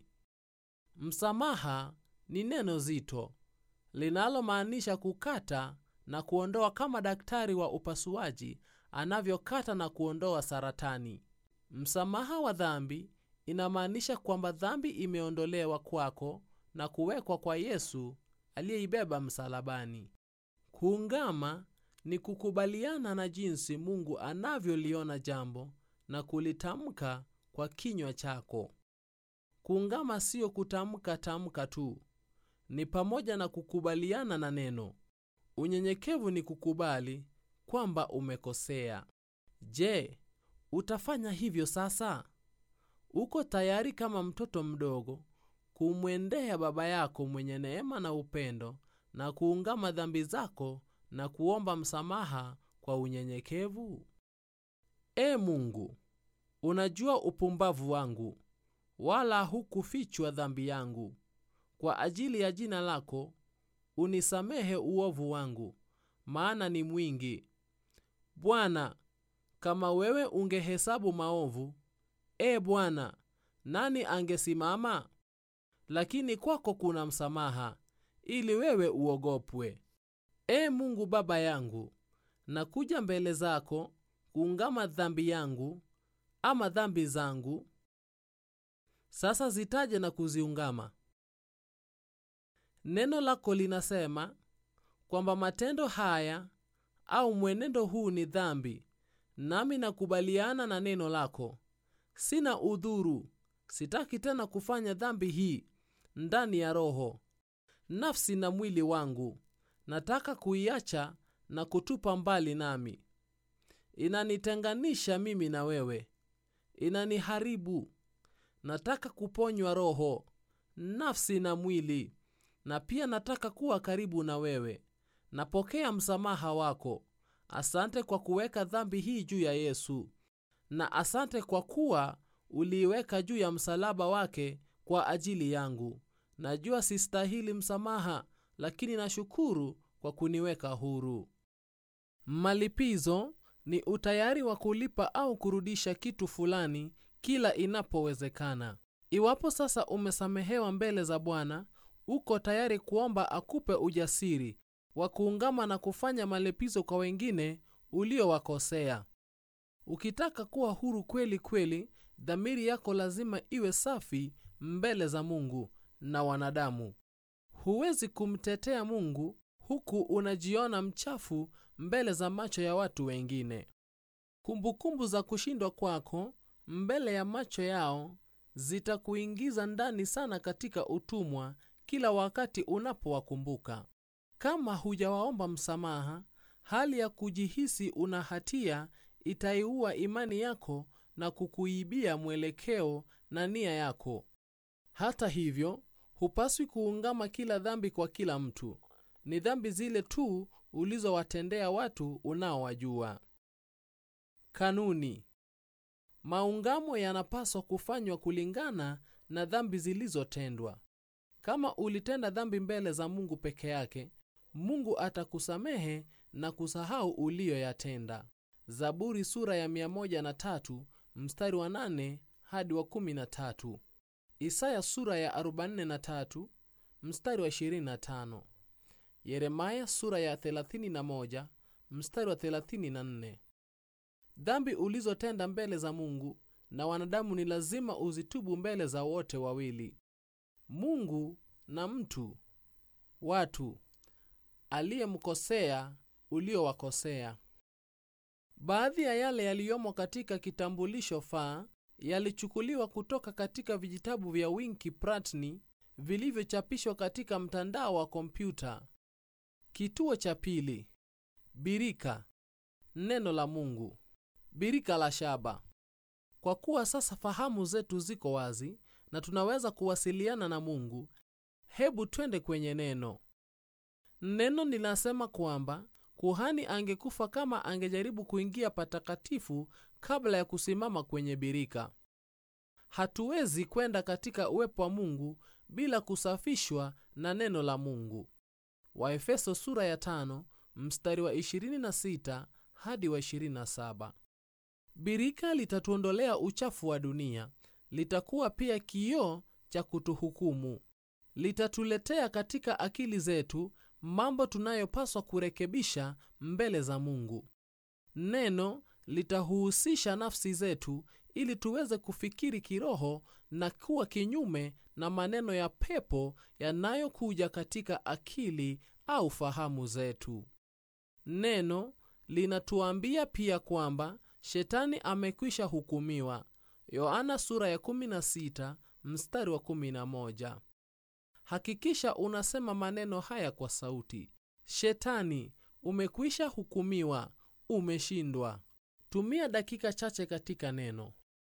A: Msamaha ni neno zito linalomaanisha kukata na kuondoa, kama daktari wa upasuaji anavyokata na kuondoa saratani. Msamaha wa dhambi inamaanisha kwamba dhambi imeondolewa kwako na kuwekwa kwa Yesu aliyeibeba msalabani. Kuungama ni kukubaliana na jinsi Mungu anavyoliona jambo na kulitamka kwa kinywa chako. Kuungama siyo kutamka tamka tu, ni pamoja na kukubaliana na neno. Unyenyekevu ni kukubali kwamba umekosea. Je, utafanya hivyo sasa? Uko tayari kama mtoto mdogo kumwendea baba yako mwenye neema na upendo na kuungama dhambi zako na kuomba msamaha kwa unyenyekevu? E Mungu, unajua upumbavu wangu, wala hukufichwa dhambi yangu. Kwa ajili ya jina lako unisamehe uovu wangu, maana ni mwingi. Bwana, kama wewe ungehesabu maovu, e Bwana, nani angesimama? Lakini kwako kuna msamaha, ili wewe uogopwe. E Mungu Baba yangu, nakuja mbele zako kuungama dhambi yangu ama dhambi zangu. Sasa zitaje na kuziungama. Neno lako linasema kwamba matendo haya au mwenendo huu ni dhambi, nami nakubaliana na neno lako. Sina udhuru, sitaki tena kufanya dhambi hii ndani ya roho, nafsi na mwili wangu. Nataka kuiacha na kutupa mbali nami. Inanitenganisha mimi na wewe, inaniharibu. Nataka kuponywa roho, nafsi na mwili, na pia nataka kuwa karibu na wewe. Napokea msamaha wako. Asante kwa kuweka dhambi hii juu ya Yesu, na asante kwa kuwa uliiweka juu ya msalaba wake kwa ajili yangu. Najua sistahili msamaha, lakini nashukuru kwa kuniweka huru. Malipizo ni utayari wa kulipa au kurudisha kitu fulani kila inapowezekana. Iwapo sasa umesamehewa mbele za Bwana, uko tayari kuomba akupe ujasiri wa kuungama na kufanya malipizo kwa wengine uliowakosea. Ukitaka kuwa huru kweli kweli, dhamiri yako lazima iwe safi mbele za Mungu na wanadamu. Huwezi kumtetea Mungu huku unajiona mchafu mbele za macho ya watu wengine. Kumbukumbu za kushindwa kwako mbele ya macho yao zitakuingiza ndani sana katika utumwa kila wakati unapowakumbuka. Kama hujawaomba msamaha, hali ya kujihisi una hatia itaiua imani yako na kukuibia mwelekeo na nia yako. Hata hivyo, hupaswi kuungama kila dhambi kwa kila mtu. Ni dhambi zile tu ulizowatendea watu unaowajua. Kanuni: maungamo yanapaswa kufanywa kulingana na dhambi zilizotendwa. Kama ulitenda dhambi mbele za Mungu peke yake, Mungu atakusamehe na kusahau uliyoyatenda. Zaburi sura ya 103 mstari wa 8 hadi wa 13. Isaya sura ya 43 mstari wa 25. Yeremaya sura ya 31 mstari wa 34. Dhambi ulizotenda mbele za Mungu na wanadamu ni lazima uzitubu mbele za wote wawili, Mungu na mtu, watu aliyemkosea uliowakosea. Baadhi ya yale yaliyomo katika kitambulisho faa yalichukuliwa kutoka katika vijitabu vya Winky Pratney vilivyochapishwa katika mtandao wa kompyuta. Kituo cha pili: birika, neno la Mungu, birika la shaba. Kwa kuwa sasa fahamu zetu ziko wazi na tunaweza kuwasiliana na Mungu, hebu twende kwenye neno. Neno linasema kwamba kuhani angekufa kama angejaribu kuingia patakatifu kabla ya kusimama kwenye birika. Hatuwezi kwenda katika uwepo wa Mungu bila kusafishwa na neno la Mungu. Waefeso sura ya tano mstari wa 26 hadi wa 27. Birika litatuondolea uchafu wa dunia, litakuwa pia kioo cha kutuhukumu. Litatuletea katika akili zetu mambo tunayopaswa kurekebisha mbele za Mungu. Neno litahuhusisha nafsi zetu ili tuweze kufikiri kiroho na kuwa kinyume na maneno ya pepo yanayokuja katika akili au fahamu zetu. Neno linatuambia pia kwamba shetani amekwisha hukumiwa. Yohana sura ya 16 mstari wa 11. Hakikisha unasema maneno haya kwa sauti: Shetani, umekwisha hukumiwa, umeshindwa. Tumia dakika chache katika neno.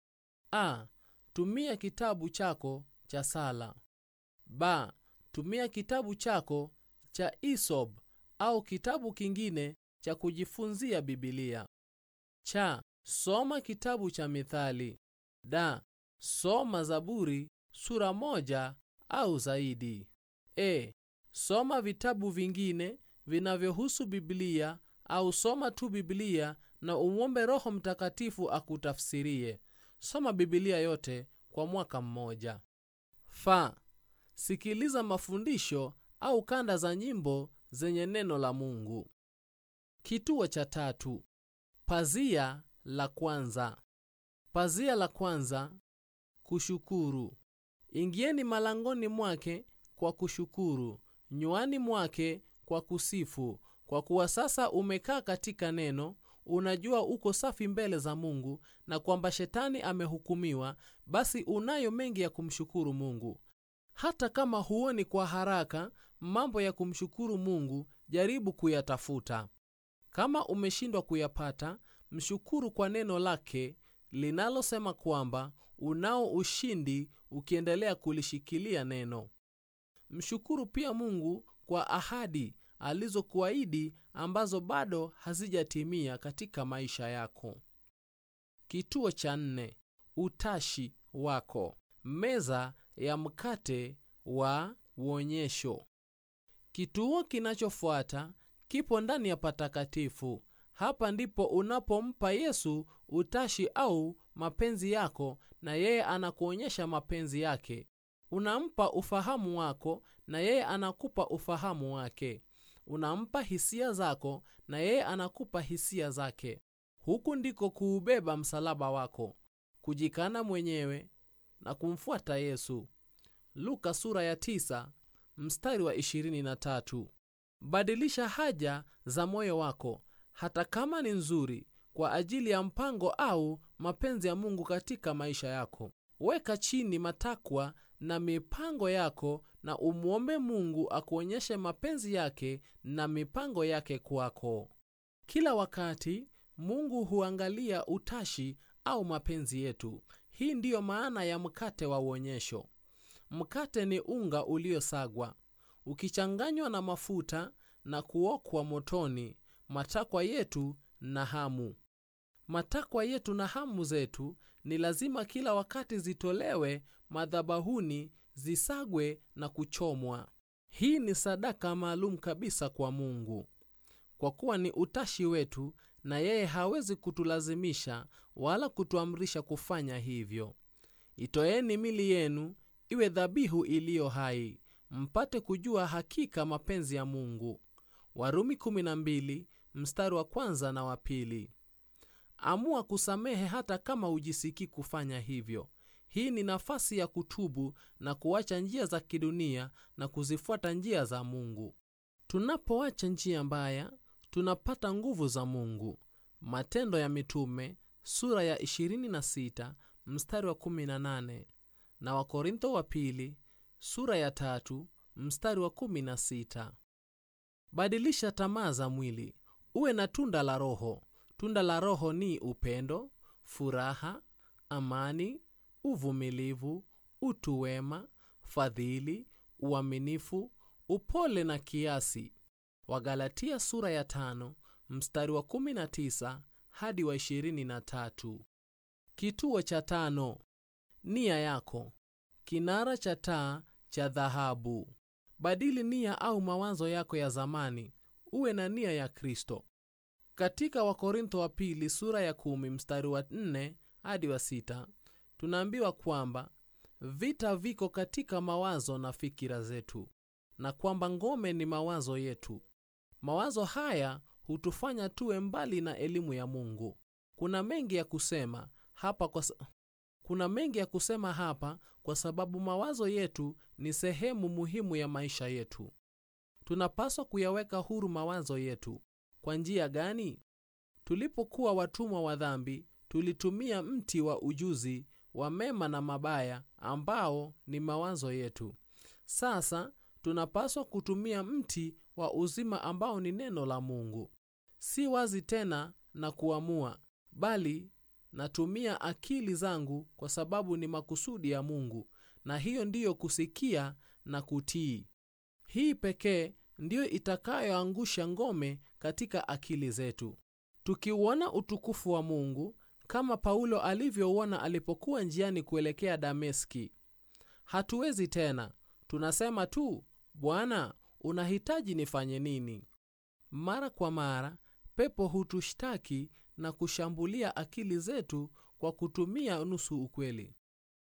A: A. Tumia kitabu chako cha sala. B. Tumia kitabu chako cha Isob au kitabu kingine cha kujifunzia Biblia. Cha. Soma kitabu cha Mithali. Da. Soma Zaburi sura moja au zaidi. E. Soma vitabu vingine vinavyohusu Biblia au soma tu Biblia na umwombe Roho Mtakatifu akutafsirie. Soma Biblia yote kwa mwaka mmoja. Fa. Sikiliza mafundisho au kanda za nyimbo zenye neno la Mungu. Kituo cha tatu. Pazia la kwanza. Pazia la kwanza: kushukuru. Ingieni malangoni mwake kwa kushukuru, nywani mwake kwa kusifu, kwa kuwa sasa umekaa katika neno, unajua uko safi mbele za Mungu na kwamba shetani amehukumiwa. Basi unayo mengi ya kumshukuru Mungu. Hata kama huoni kwa haraka mambo ya kumshukuru Mungu, jaribu kuyatafuta. Kama umeshindwa kuyapata, mshukuru kwa neno lake linalosema kwamba unao ushindi ukiendelea kulishikilia neno. Mshukuru pia Mungu kwa ahadi alizokuahidi ambazo bado hazijatimia katika maisha yako. Kituo cha nne: utashi wako. Meza ya mkate wa uonyesho. Kituo kinachofuata kipo ndani ya patakatifu. Hapa ndipo unapompa Yesu utashi au mapenzi yako, na yeye anakuonyesha mapenzi yake. Unampa ufahamu wako, na yeye anakupa ufahamu wake. Unampa hisia zako, na yeye anakupa hisia zake. Huku ndiko kuubeba msalaba wako, kujikana mwenyewe na kumfuata Yesu. Luka sura ya tisa, mstari wa 23. Badilisha haja za moyo wako hata kama ni nzuri kwa ajili ya mpango au mapenzi ya Mungu katika maisha yako. Weka chini matakwa na mipango yako na umwombe Mungu akuonyeshe mapenzi yake na mipango yake kwako. Kila wakati Mungu huangalia utashi au mapenzi yetu. Hii ndiyo maana ya mkate wa uonyesho. Mkate ni unga uliosagwa ukichanganywa na mafuta na kuokwa motoni. Matakwa yetu na hamu, matakwa yetu na hamu zetu ni lazima kila wakati zitolewe madhabahuni, zisagwe na kuchomwa. Hii ni sadaka maalum kabisa kwa Mungu, kwa kuwa ni utashi wetu, na yeye hawezi kutulazimisha wala kutuamrisha kufanya hivyo. Itoeni mili yenu iwe dhabihu iliyo hai, mpate kujua hakika mapenzi ya Mungu. Warumi 12 mstari wa kwanza na wa pili. Amua kusamehe hata kama hujisikii kufanya hivyo. Hii ni nafasi ya kutubu na kuacha njia za kidunia na kuzifuata njia za Mungu. Tunapoacha njia mbaya, tunapata nguvu za Mungu. Matendo ya Mitume sura ya 26 mstari wa 18 na Wakorintho wa pili sura ya tatu mstari wa 16. Badilisha tamaa za mwili, uwe na tunda la Roho. Tunda la Roho ni upendo, furaha, amani, uvumilivu, utu wema, fadhili, uaminifu, upole na kiasi. Wagalatia sura ya tano mstari wa 19 hadi wa 23. Kituo cha tano: nia yako, kinara cha taa cha dhahabu. Badili nia au mawazo yako ya zamani, uwe na nia ya Kristo. Katika Wakorintho wa pili sura ya kumi mstari wa nne hadi wa sita tunaambiwa kwamba vita viko katika mawazo na fikira zetu, na kwamba ngome ni mawazo yetu. Mawazo haya hutufanya tuwe mbali na elimu ya Mungu. kuna mengi ya kusema hapa kwa, sa- kuna mengi ya kusema hapa kwa sababu mawazo yetu ni sehemu muhimu ya maisha yetu. Tunapaswa kuyaweka huru mawazo yetu. Kwa njia gani? Tulipokuwa watumwa wa dhambi, tulitumia mti wa ujuzi wa mema na mabaya ambao ni mawazo yetu. Sasa tunapaswa kutumia mti wa uzima ambao ni neno la Mungu. Si wazi tena na kuamua, bali natumia akili zangu kwa sababu ni makusudi ya Mungu, na hiyo ndiyo kusikia na kutii. Hii pekee ndiyo itakayoangusha ngome katika akili zetu. Tukiuona utukufu wa Mungu kama Paulo alivyouona alipokuwa njiani kuelekea Dameski, hatuwezi tena. Tunasema tu, Bwana, unahitaji nifanye nini? Mara kwa mara pepo hutushtaki na kushambulia akili zetu kwa kutumia nusu ukweli.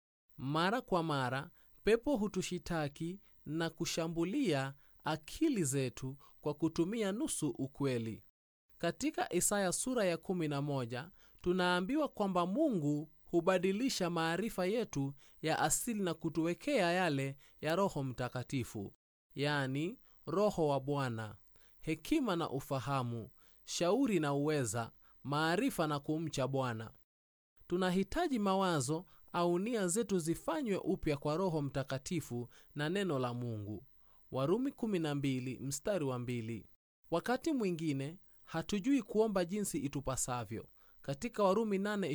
A: Mara kwa mara pepo hutushitaki na kushambulia akili zetu kwa kutumia nusu ukweli. Katika Isaya sura ya 11 tunaambiwa kwamba Mungu hubadilisha maarifa yetu ya asili na kutuwekea yale ya Roho Mtakatifu, yaani Roho wa Bwana, hekima na ufahamu, shauri na uweza, maarifa na kumcha Bwana. Tunahitaji mawazo au nia zetu zifanywe upya kwa Roho Mtakatifu na neno la Mungu. Warumi 12 mstari wa mbili. Wakati mwingine hatujui kuomba jinsi itupasavyo. Katika Warumi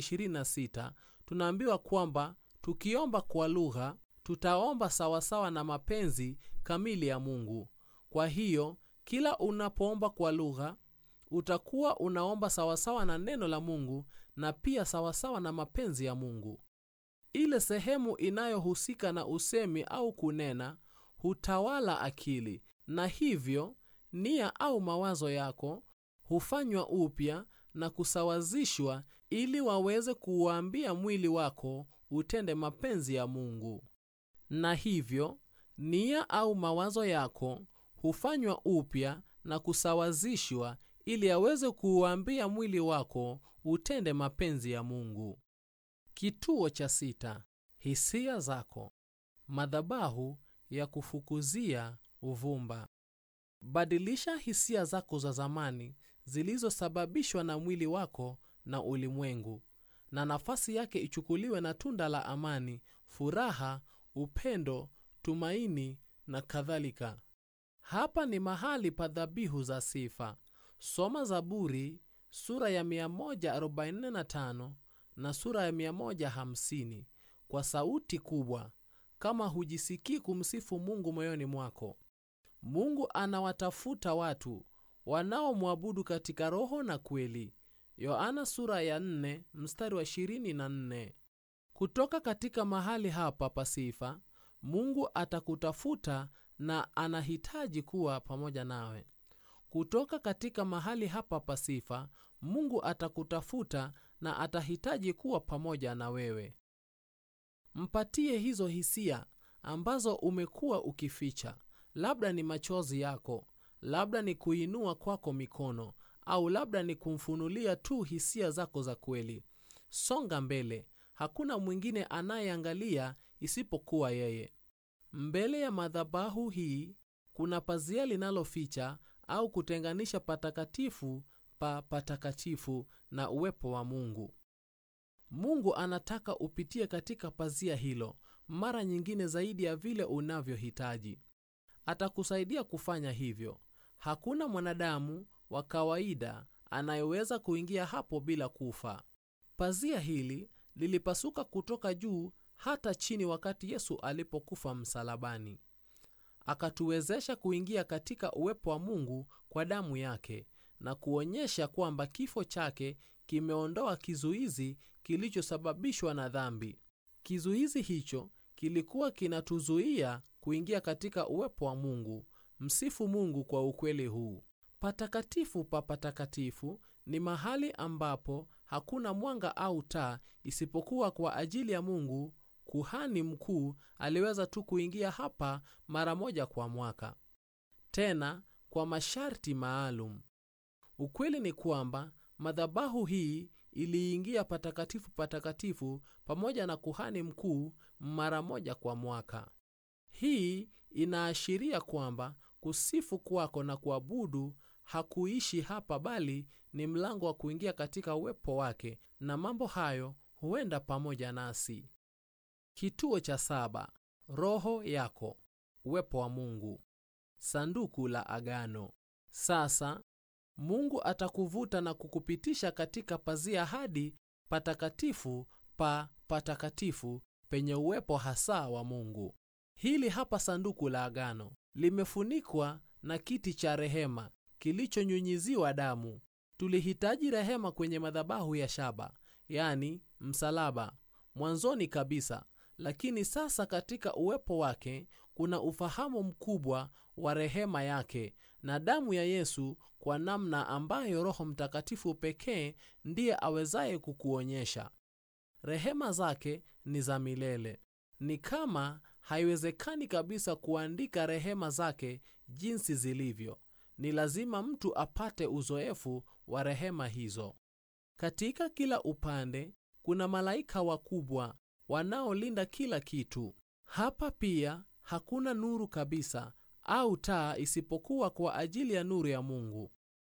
A: 8:26 tunaambiwa kwamba tukiomba kwa lugha tutaomba sawasawa na mapenzi kamili ya Mungu. Kwa hiyo kila unapoomba kwa lugha utakuwa unaomba sawasawa na neno la Mungu na pia sawasawa na mapenzi ya Mungu. Ile sehemu inayohusika na usemi au kunena hutawala akili, na hivyo nia au mawazo yako hufanywa upya na kusawazishwa ili waweze kuuambia mwili wako utende mapenzi ya Mungu. Na hivyo nia au mawazo yako hufanywa upya na kusawazishwa ili aweze kuuambia mwili wako utende mapenzi ya Mungu. Kituo cha sita: hisia zako, madhabahu ya kufukuzia uvumba. Badilisha hisia zako za zamani zilizosababishwa na mwili wako na ulimwengu, na nafasi yake ichukuliwe na tunda la amani, furaha, upendo, tumaini na kadhalika. Hapa ni mahali pa dhabihu za sifa. Soma Zaburi sura ya 145 na sura ya 150 kwa sauti kubwa, kama hujisikii kumsifu Mungu moyoni mwako. Mungu anawatafuta watu wanaomwabudu katika roho na kweli. Yohana sura ya 4 mstari wa 24. Kutoka katika mahali hapa pa sifa, Mungu atakutafuta na anahitaji kuwa pamoja nawe. Kutoka katika mahali hapa pa sifa, Mungu atakutafuta na atahitaji kuwa pamoja na wewe. Mpatie hizo hisia ambazo umekuwa ukificha. Labda ni machozi yako, labda ni kuinua kwako mikono, au labda ni kumfunulia tu hisia zako za kweli. Songa mbele, hakuna mwingine anayeangalia isipokuwa yeye. Mbele ya madhabahu hii kuna pazia linaloficha au kutenganisha patakatifu pa patakatifu na uwepo wa Mungu. Mungu anataka upitie katika pazia hilo mara nyingine zaidi ya vile unavyohitaji. Atakusaidia kufanya hivyo. Hakuna mwanadamu wa kawaida anayeweza kuingia hapo bila kufa. Pazia hili lilipasuka kutoka juu hata chini wakati Yesu alipokufa msalabani. Akatuwezesha kuingia katika uwepo wa Mungu kwa damu yake na kuonyesha kwamba kifo chake kimeondoa kizuizi kilichosababishwa na dhambi. Kizuizi hicho kilikuwa kinatuzuia kuingia katika uwepo wa Mungu. Msifu Mungu kwa ukweli huu. Patakatifu pa patakatifu ni mahali ambapo hakuna mwanga au taa isipokuwa kwa ajili ya Mungu. Kuhani mkuu aliweza tu kuingia hapa mara moja kwa mwaka, tena kwa masharti maalum. Ukweli ni kwamba madhabahu hii iliingia patakatifu patakatifu pamoja na kuhani mkuu mara moja kwa mwaka. Hii inaashiria kwamba kusifu kwako na kuabudu hakuishi hapa, bali ni mlango wa kuingia katika uwepo wake, na mambo hayo huenda pamoja nasi. Kituo cha saba: Roho yako, uwepo wa Mungu, sanduku la agano. Sasa Mungu atakuvuta na kukupitisha katika pazia hadi patakatifu pa patakatifu penye uwepo hasa wa Mungu. Hili hapa sanduku la agano limefunikwa na kiti cha rehema kilichonyunyiziwa damu. Tulihitaji rehema kwenye madhabahu ya shaba, yani msalaba, mwanzoni kabisa, lakini sasa katika uwepo wake kuna ufahamu mkubwa wa rehema yake na damu ya Yesu, kwa namna ambayo Roho Mtakatifu pekee ndiye awezaye kukuonyesha. Rehema zake ni za milele. Ni kama haiwezekani kabisa kuandika rehema zake jinsi zilivyo. Ni lazima mtu apate uzoefu wa rehema hizo. Katika kila upande kuna malaika wakubwa wanaolinda kila kitu. Hapa pia hakuna nuru kabisa au taa isipokuwa kwa ajili ya nuru ya Mungu.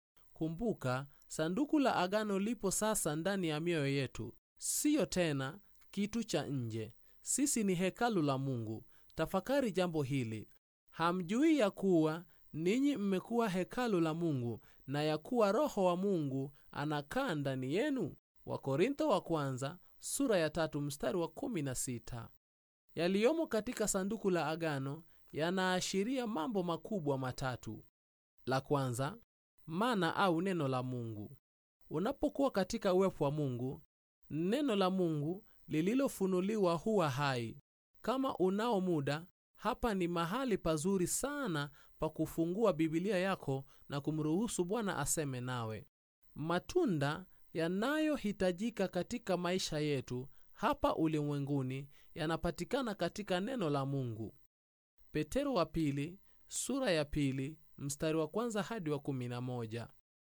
A: Kumbuka, sanduku la agano lipo sasa ndani ya mioyo yetu, siyo tena kitu cha nje. Sisi ni hekalu la Mungu. Tafakari jambo hili. Hamjui ya kuwa ninyi mmekuwa hekalu la Mungu na ya kuwa Roho wa Mungu anakaa ndani yenu? Wakorintho wa kwanza sura ya tatu mstari wa kumi na sita. Yaliyomo katika sanduku la agano yanaashiria mambo makubwa matatu. La kwanza, mana au neno la Mungu. Unapokuwa katika uwepo wa Mungu, neno la Mungu lililofunuliwa huwa hai. Kama unao muda, hapa ni mahali pazuri sana pa kufungua Biblia yako na kumruhusu Bwana aseme nawe. Matunda yanayohitajika katika maisha yetu hapa ulimwenguni yanapatikana katika neno la Mungu. Petero wa pili sura ya pili mstari wa kwanza hadi wa kumi na moja.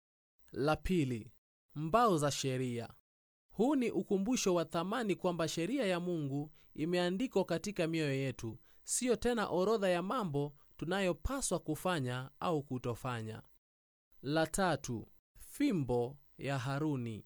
A: La pili, mbao za sheria. Huu ni ukumbusho wa thamani kwamba sheria ya Mungu imeandikwa katika mioyo yetu, siyo tena orodha ya mambo tunayopaswa kufanya au kutofanya. La tatu, fimbo ya Haruni.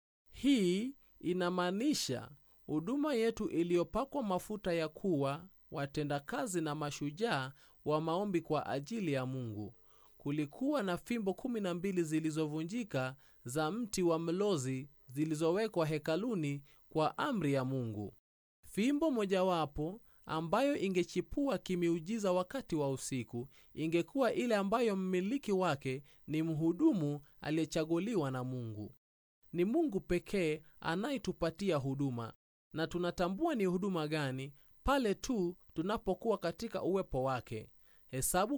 A: Hii inamaanisha huduma yetu iliyopakwa mafuta ya kuwa watendakazi na mashujaa wa maombi kwa ajili ya Mungu. Kulikuwa na fimbo kumi na mbili zilizovunjika za mti wa mlozi zilizowekwa hekaluni kwa amri ya Mungu. Fimbo mojawapo ambayo ingechipua kimiujiza wakati wa usiku ingekuwa ile ambayo mmiliki wake ni mhudumu aliyechaguliwa na Mungu. Ni Mungu pekee anayetupatia huduma, na tunatambua ni huduma gani pale tu tunapokuwa katika uwepo wake. Hesabu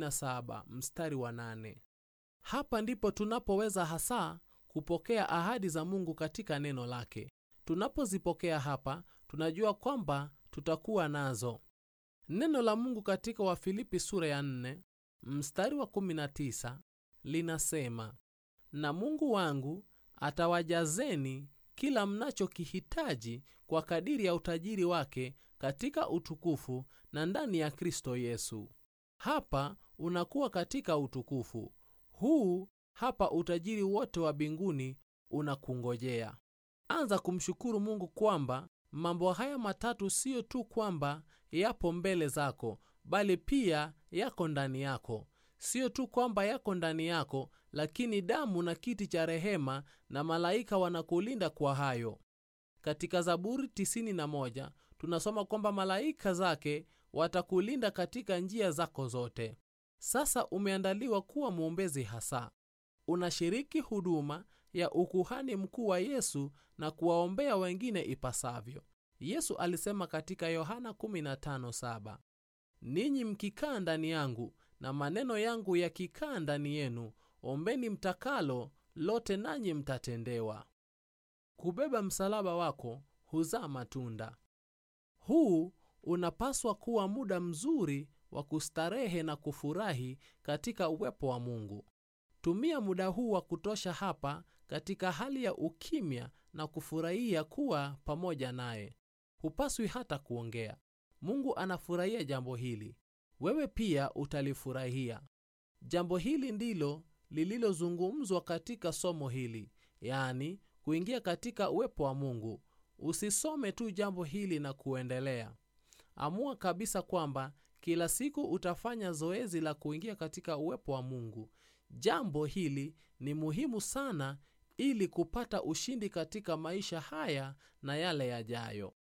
A: 17 mstari wa 8. Hapa ndipo tunapoweza hasa kupokea ahadi za Mungu katika neno lake. Tunapozipokea hapa, tunajua kwamba tutakuwa nazo. Neno la Mungu katika Wafilipi sura ya 4 mstari wa 19 linasema, na Mungu wangu atawajazeni kila mnachokihitaji kwa kadiri ya utajiri wake katika utukufu na ndani ya Kristo Yesu. Hapa unakuwa katika utukufu huu. Hapa utajiri wote wa mbinguni unakungojea. Anza kumshukuru Mungu kwamba mambo haya matatu siyo tu kwamba yapo mbele zako, bali pia yako ndani yako. Siyo tu kwamba yako ndani yako, lakini damu na kiti cha rehema na malaika wanakulinda kwa hayo. Katika Zaburi 91 tunasoma kwamba malaika zake watakulinda katika njia zako zote. Sasa umeandaliwa kuwa mwombezi hasa. Unashiriki huduma ya ukuhani mkuu wa Yesu na kuwaombea wengine ipasavyo. Yesu alisema katika Yohana 15:7, ninyi mkikaa ndani yangu na maneno yangu yakikaa ndani yenu, ombeni mtakalo lote, nanyi mtatendewa. Kubeba msalaba wako huzaa matunda. Huu unapaswa kuwa muda mzuri wa kustarehe na kufurahi katika uwepo wa Mungu. Tumia muda huu wa kutosha hapa katika hali ya ukimya na kufurahia kuwa pamoja naye. Hupaswi hata kuongea. Mungu anafurahia jambo hili, wewe pia utalifurahia. Jambo hili ndilo lililozungumzwa katika somo hili, yaani kuingia katika uwepo wa Mungu. Usisome tu jambo hili na kuendelea. Amua kabisa kwamba kila siku utafanya zoezi la kuingia katika uwepo wa Mungu. Jambo hili ni muhimu sana ili kupata ushindi katika maisha haya na yale yajayo.